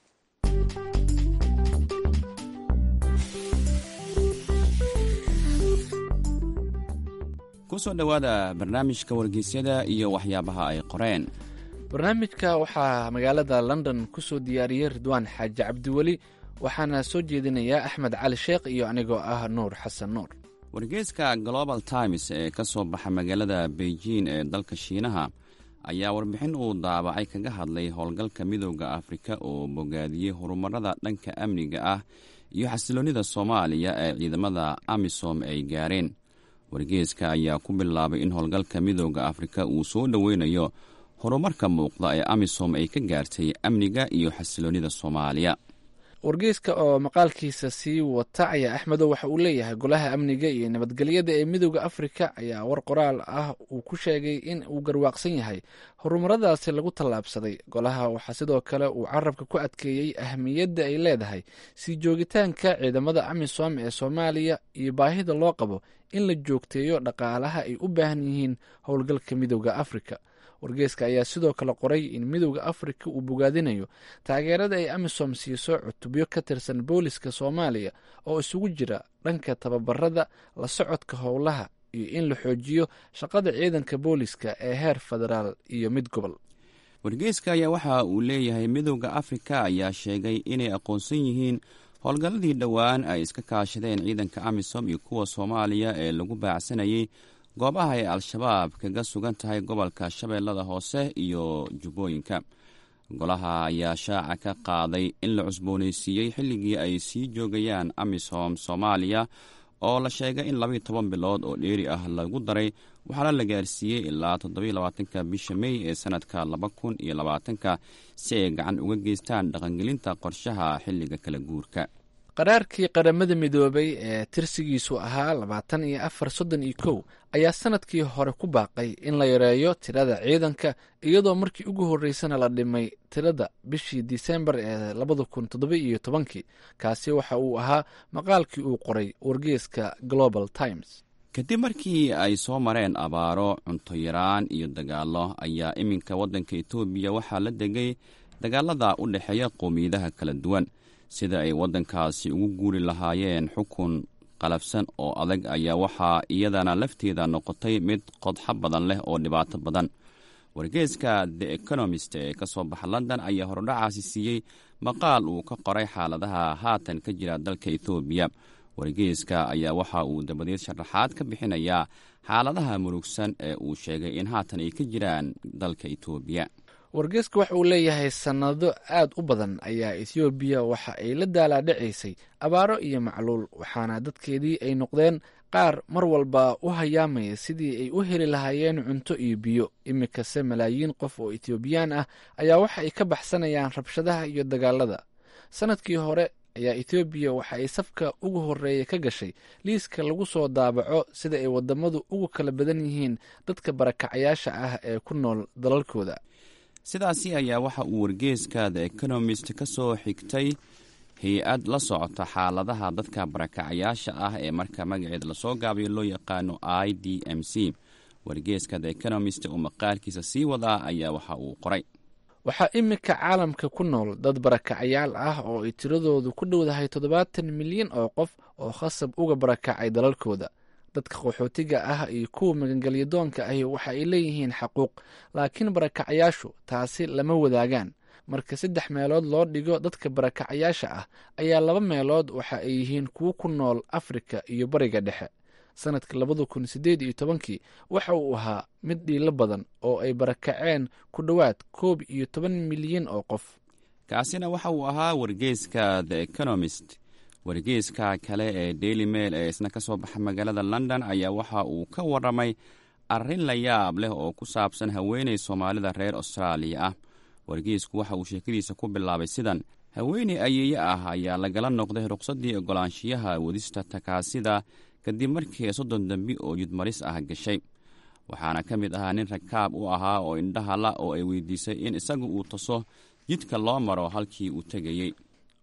kusoo dhowaada barnaamijka wargeysyada iyo waxyaabaha ay qoreen barnaamijka waxaa magaalada london ku soo diyaariyey ridwaan xaaji cabdiweli waxaana soo jeedinayaa axmed cali sheekh iyo anigoo ah nuur xasan nuur wargeyska global times ee ka soo baxa magaalada beijing ee dalka shiinaha ayaa warbixin uu daabacay kaga hadlay howlgalka midooda afrika oo bogaadiyey horumarada dhanka amniga ah iyo xasiloonnida soomaaliya ee ciidamada amisom ay gaareen wargeeska ayaa ku bilaabay in howlgalka midooda afrika uu soo dhoweynayo horumarka muuqda ee amisom ay ka gaartay amniga iyo xasiloonnida soomaaliya wargeyska oo maqaalkiisa sii wata ayaa axmedo waxa uu leeyahay golaha amniga iyo nabadgelyada ee midooda afrika ayaa war qoraal ah uu ku sheegay in uu garwaaqsan yahay horumaradaasi lagu tallaabsaday golaha waxaa sidoo kale uu carabka ku adkeeyey ahmiyadda ay leedahay sii joogitaanka ciidamada amisom ee soomaaliya iyo baahida loo qabo in la joogteeyo dhaqaalaha ay u baahan yihiin howlgalka midooda afrika wargeeska ayaa sidoo kale qoray in midowda afrika uu bogaadinayo taageerada ay amisom siiso cutubyo ka tirsan booliska soomaaliya oo isugu jira dhanka tababarada la socodka howlaha iyo in la xoojiyo shaqada ciidanka booliska ee heer federaal iyo mid gobol wargeyska ayaa waxa uu leeyahay midowda afrika ayaa sheegay inay aqoonsan yihiin howlgalladii dhowaan ay iska kaashadeen ciidanka amisom iyo kuwa soomaaliya ee lagu baacsanayay goobaha ay al-shabaab kaga sugan tahay gobolka shabeellada hoose iyo jubbooyinka golaha ayaa shaaca ka qaaday in la cusboonaysiiyey xilligii ay sii joogayaan amisom soomaaliya oo la sheegay in labayo toban bilood oo dheeri ah lagu daray waxaana la gaarsiiyey ilaa toddobiyo labaatanka bisha mey ee sanadka laba kun iyo labaatanka si ay gacan uga geystaan dhaqangelinta qorshaha xilliga kala guurka qaraarkii qaramada midoobay ee tirsigiisu ahaa labaatan iyo afar soddon iyo kow ayaa sanadkii hore ku baaqay in la yareeyo tirada ciidanka iyadoo markii ugu horreysana la dhimay tirada bishii disembar ee labada kun toddoba iyo tobankii kaasi waxa uu ahaa maqaalkii uu qoray wargeeska global times kadib markii ay soo mareen abaaro cunto yaraan iyo dagaallo ayaa iminka waddanka etoobiya waxaa la degay dagaalada u dhexeeya qowmiyadaha kala duwan sida ay waddankaasi ugu guuri lahaayeen xukun qalafsan oo adag ayaa waxaa iyadana lafteeda noqotay mid qodxo badan leh oo dhibaato badan wargeeska the economist ee ka soo baxa london ayaa hordhacaasi siiyey maqaal uu ka qoray xaaladaha haatan ka jira dalka etoobiya wargeeska ayaa waxa uu dabadeed sharaxaad ka bixinayaa xaaladaha murugsan ee uu sheegay in haatan ay ka jiraan dalka etoobiya wargeeska waxa uu leeyahay sannado aad u badan ayaa ethoobiya waxa ay la daalaadhacaysay abaaro iyo macluul waxaana dadkeedii ay noqdeen qaar mar walba u hayaamaya sidii ay u heli lahaayeen cunto iyo biyo iminkase malaayiin qof oo etoobiyaan ah ayaa waxa ay ka baxsanayaan rabshadaha iyo dagaalada sannadkii hore ayaa ethoobiya waxa ay safka ugu horreeya ka gashay liiska lagu soo daabaco sida ay wadamadu ugu kala badan yihiin dadka barakacayaasha ah ee ku nool dalalkooda sidaasi ayaa waxa uu wargeeska the economist ka soo xigtay hay-ad la socota xaaladaha dadka barakacayaasha ah ee marka magaceed lasoo gaabayo loo yaqaano i d m c wargeeska the economist oo maqaalkiisa sii wadaa ayaa waxa uu qoray waxaa iminka caalamka ku nool dad barakacayaal ah oo ay tiradoodu ku dhowdahay toddobaatan milyan oo qof oo khasab uga barakacay dalalkooda dadka qaxootiga ah iyo kuwa magangelyadoonka ahi waxa ay leeyihiin xaquuq laakiin barakacayaashu taasi lama wadaagaan marka saddex meelood loo dhigo dadka barakacayaasha ah ayaa laba meelood waxa ay yihiin kuwo ku nool afrika iyo bariga dhexe sanadka labada kun sideed iyo tobankii waxa uu ahaa mid dhiilo badan oo ay barakaceen ku dhowaad koob iyo toban milyan oo qof kaasina waxa uu ahaa wargeeska the economist wargeeska kale ee daily mail ee isna ka soo baxa magaalada london ayaa waxa uu ka waramay arrin la yaab leh oo ku saabsan haweeney soomaalida reer austraaliya ah wargeesku waxa uu sheekadiisa ku bilaabay sidan haweeney ayeeye ah ayaa lagala noqday ruqsaddii ogolaanshiyaha wadista takaasida kadib markii soddon dembi oo jidmaris ah gashay waxaana ka mid ahaa nin rakaab u ahaa oo indhaha la oo ay weydiisay in isagu uu taso jidka loo maro halkii uu tegayey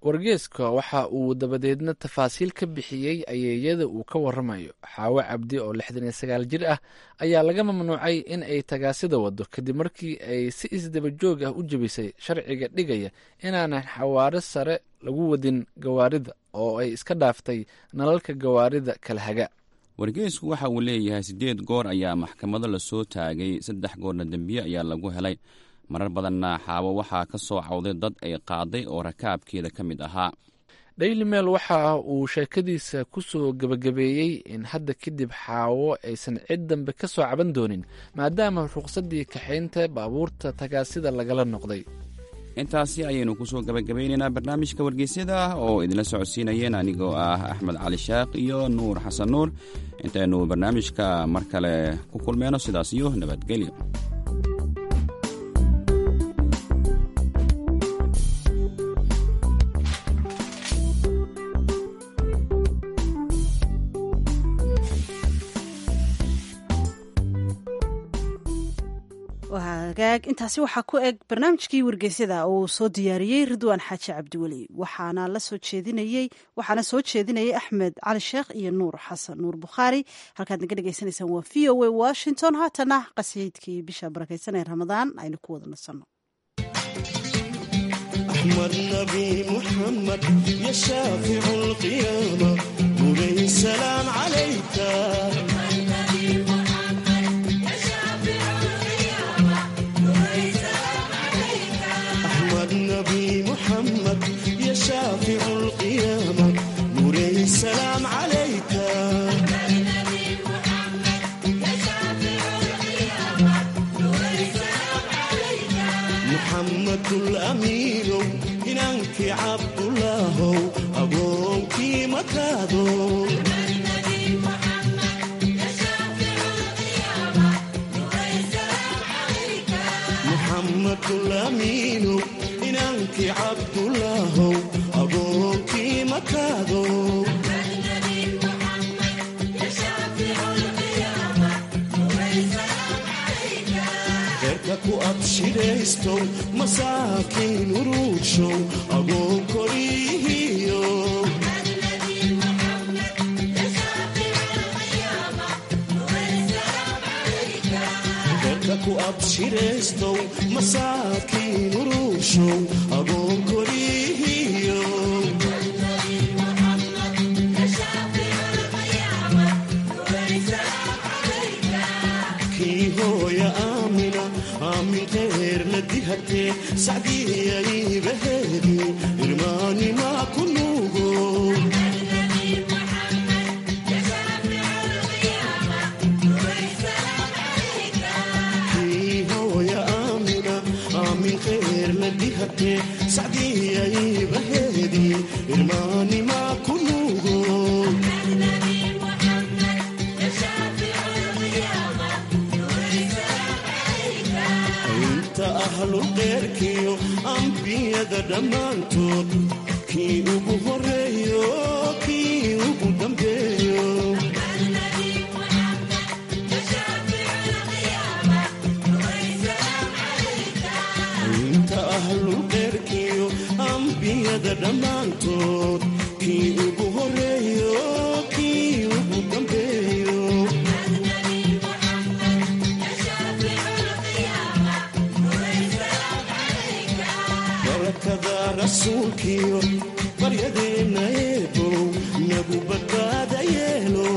wargeeska waxa uu dabadeedna tafaasiil ka bixiyey ayeeyada uu ka waramayo xaawo cabdi oo lixdan iyo sagaal jir ah ayaa laga mamnuucay in ay tagaasida wado kadib markii ay si isdaba joog ah u jebisay sharciga dhigaya inaanan xawaaro sare lagu wadin gawaarida oo ay iska dhaaftay nalalka gawaarida kala haga wargeysku waxa uu leeyahay siddeed goor ayaa maxkamado lasoo taagay saddex goorna dembiye ayaa lagu helay marar badanna xaawo waxaa ka soo cawday dad ay qaaday oo rakaabkeeda ka mid ahaa daily mail waxa uu sheekadiisa ku soo gebagabeeyey in hadda kadib xaawo aysan cid dambe ka soo caban doonin maadaama ruqsaddii kaxaynta baabuurta tagaasida lagala noqday intaasi ayaynu ku soo gabagabaynaynaa barnaamijka wargeysyada oo idinla socodsiinayeen anigoo ah axmed cali shaaq iyo nuur xasan nuur intaynu barnaamijka mar kale ku kulmeyno sidaas iyo nabadgelyo hagaag intaasi waxaa ku eg barnaamijkii wargeysyada oo uu soo diyaariyey ridwaan xaaji cabdiweli waxaana la soo jeedinayey waxaana soo jeedinayay axmed cali sheekh iyo nuur xasan nuur bukhaari halkaad naga dhegeysaneysaan waa v o a washington haatana qasiidkii bisha barakeysan ee ramadaan aynu ku wada nasanno أحمد نبي محمد يا شافع القيامة مولاي السلام عليك أحمد نبي محمد يا شافع القيامة مولاي السلام عليك محمد الأمين إنك عبد الله أبوك مكادو محمد الأمين إنك عبد الله أبوك مكادو ku abshiraysto masaakiin uruudshow agoon korihiyo dadka ku abshiraystow masaakiin uruudshow agoon korihiyo kii hooya aamina aamin khayr la dihatee sacdiyaybaheedi irmaanimaa ku nuugo kii hooya aamina aamin khayr la dihatee sacdiyaybaheedi irmaanimaa ku nuugo inta ahlulqeyrkiyo ambiyada dhammaantood kii ugu horeeyo kii ugu dambeeyo inta ahlulqeyrkiyo ambiyada dhammaantood kii ugu horeeyo kii ugu dambeeyo barakada rasuulkiyo baryadeenna eebow nagu badbaada yeelo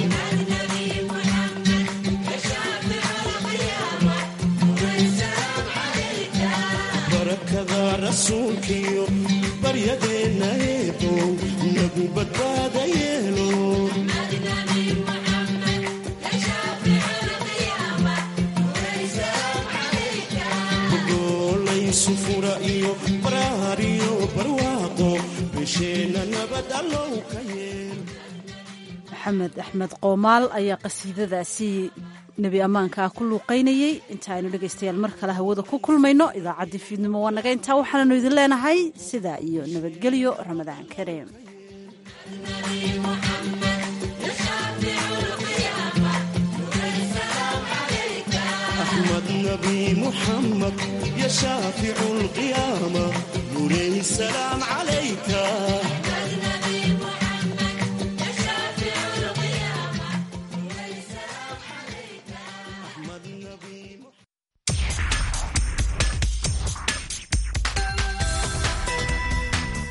barakada rasuulkiyo baryadeenna eebow nagu badbaada yeelo gogolaysu fura iyo baraar iyo barwaaqo bisheenna nabad allow ka yeel maxamed axmed qoomaal ayaa qasiidadaasi nebi ammaanka ku luuqaynayey inta aynu dhegaystayaal mar kale hawada ku kulmayno idaacaddii fiidnimo waa naga intaa waxaananu idin leenahay sidaa iyo nabadgelyo ramadaan kareem أحمد نبي محمد يا شافع القيامة نوري السلام عليك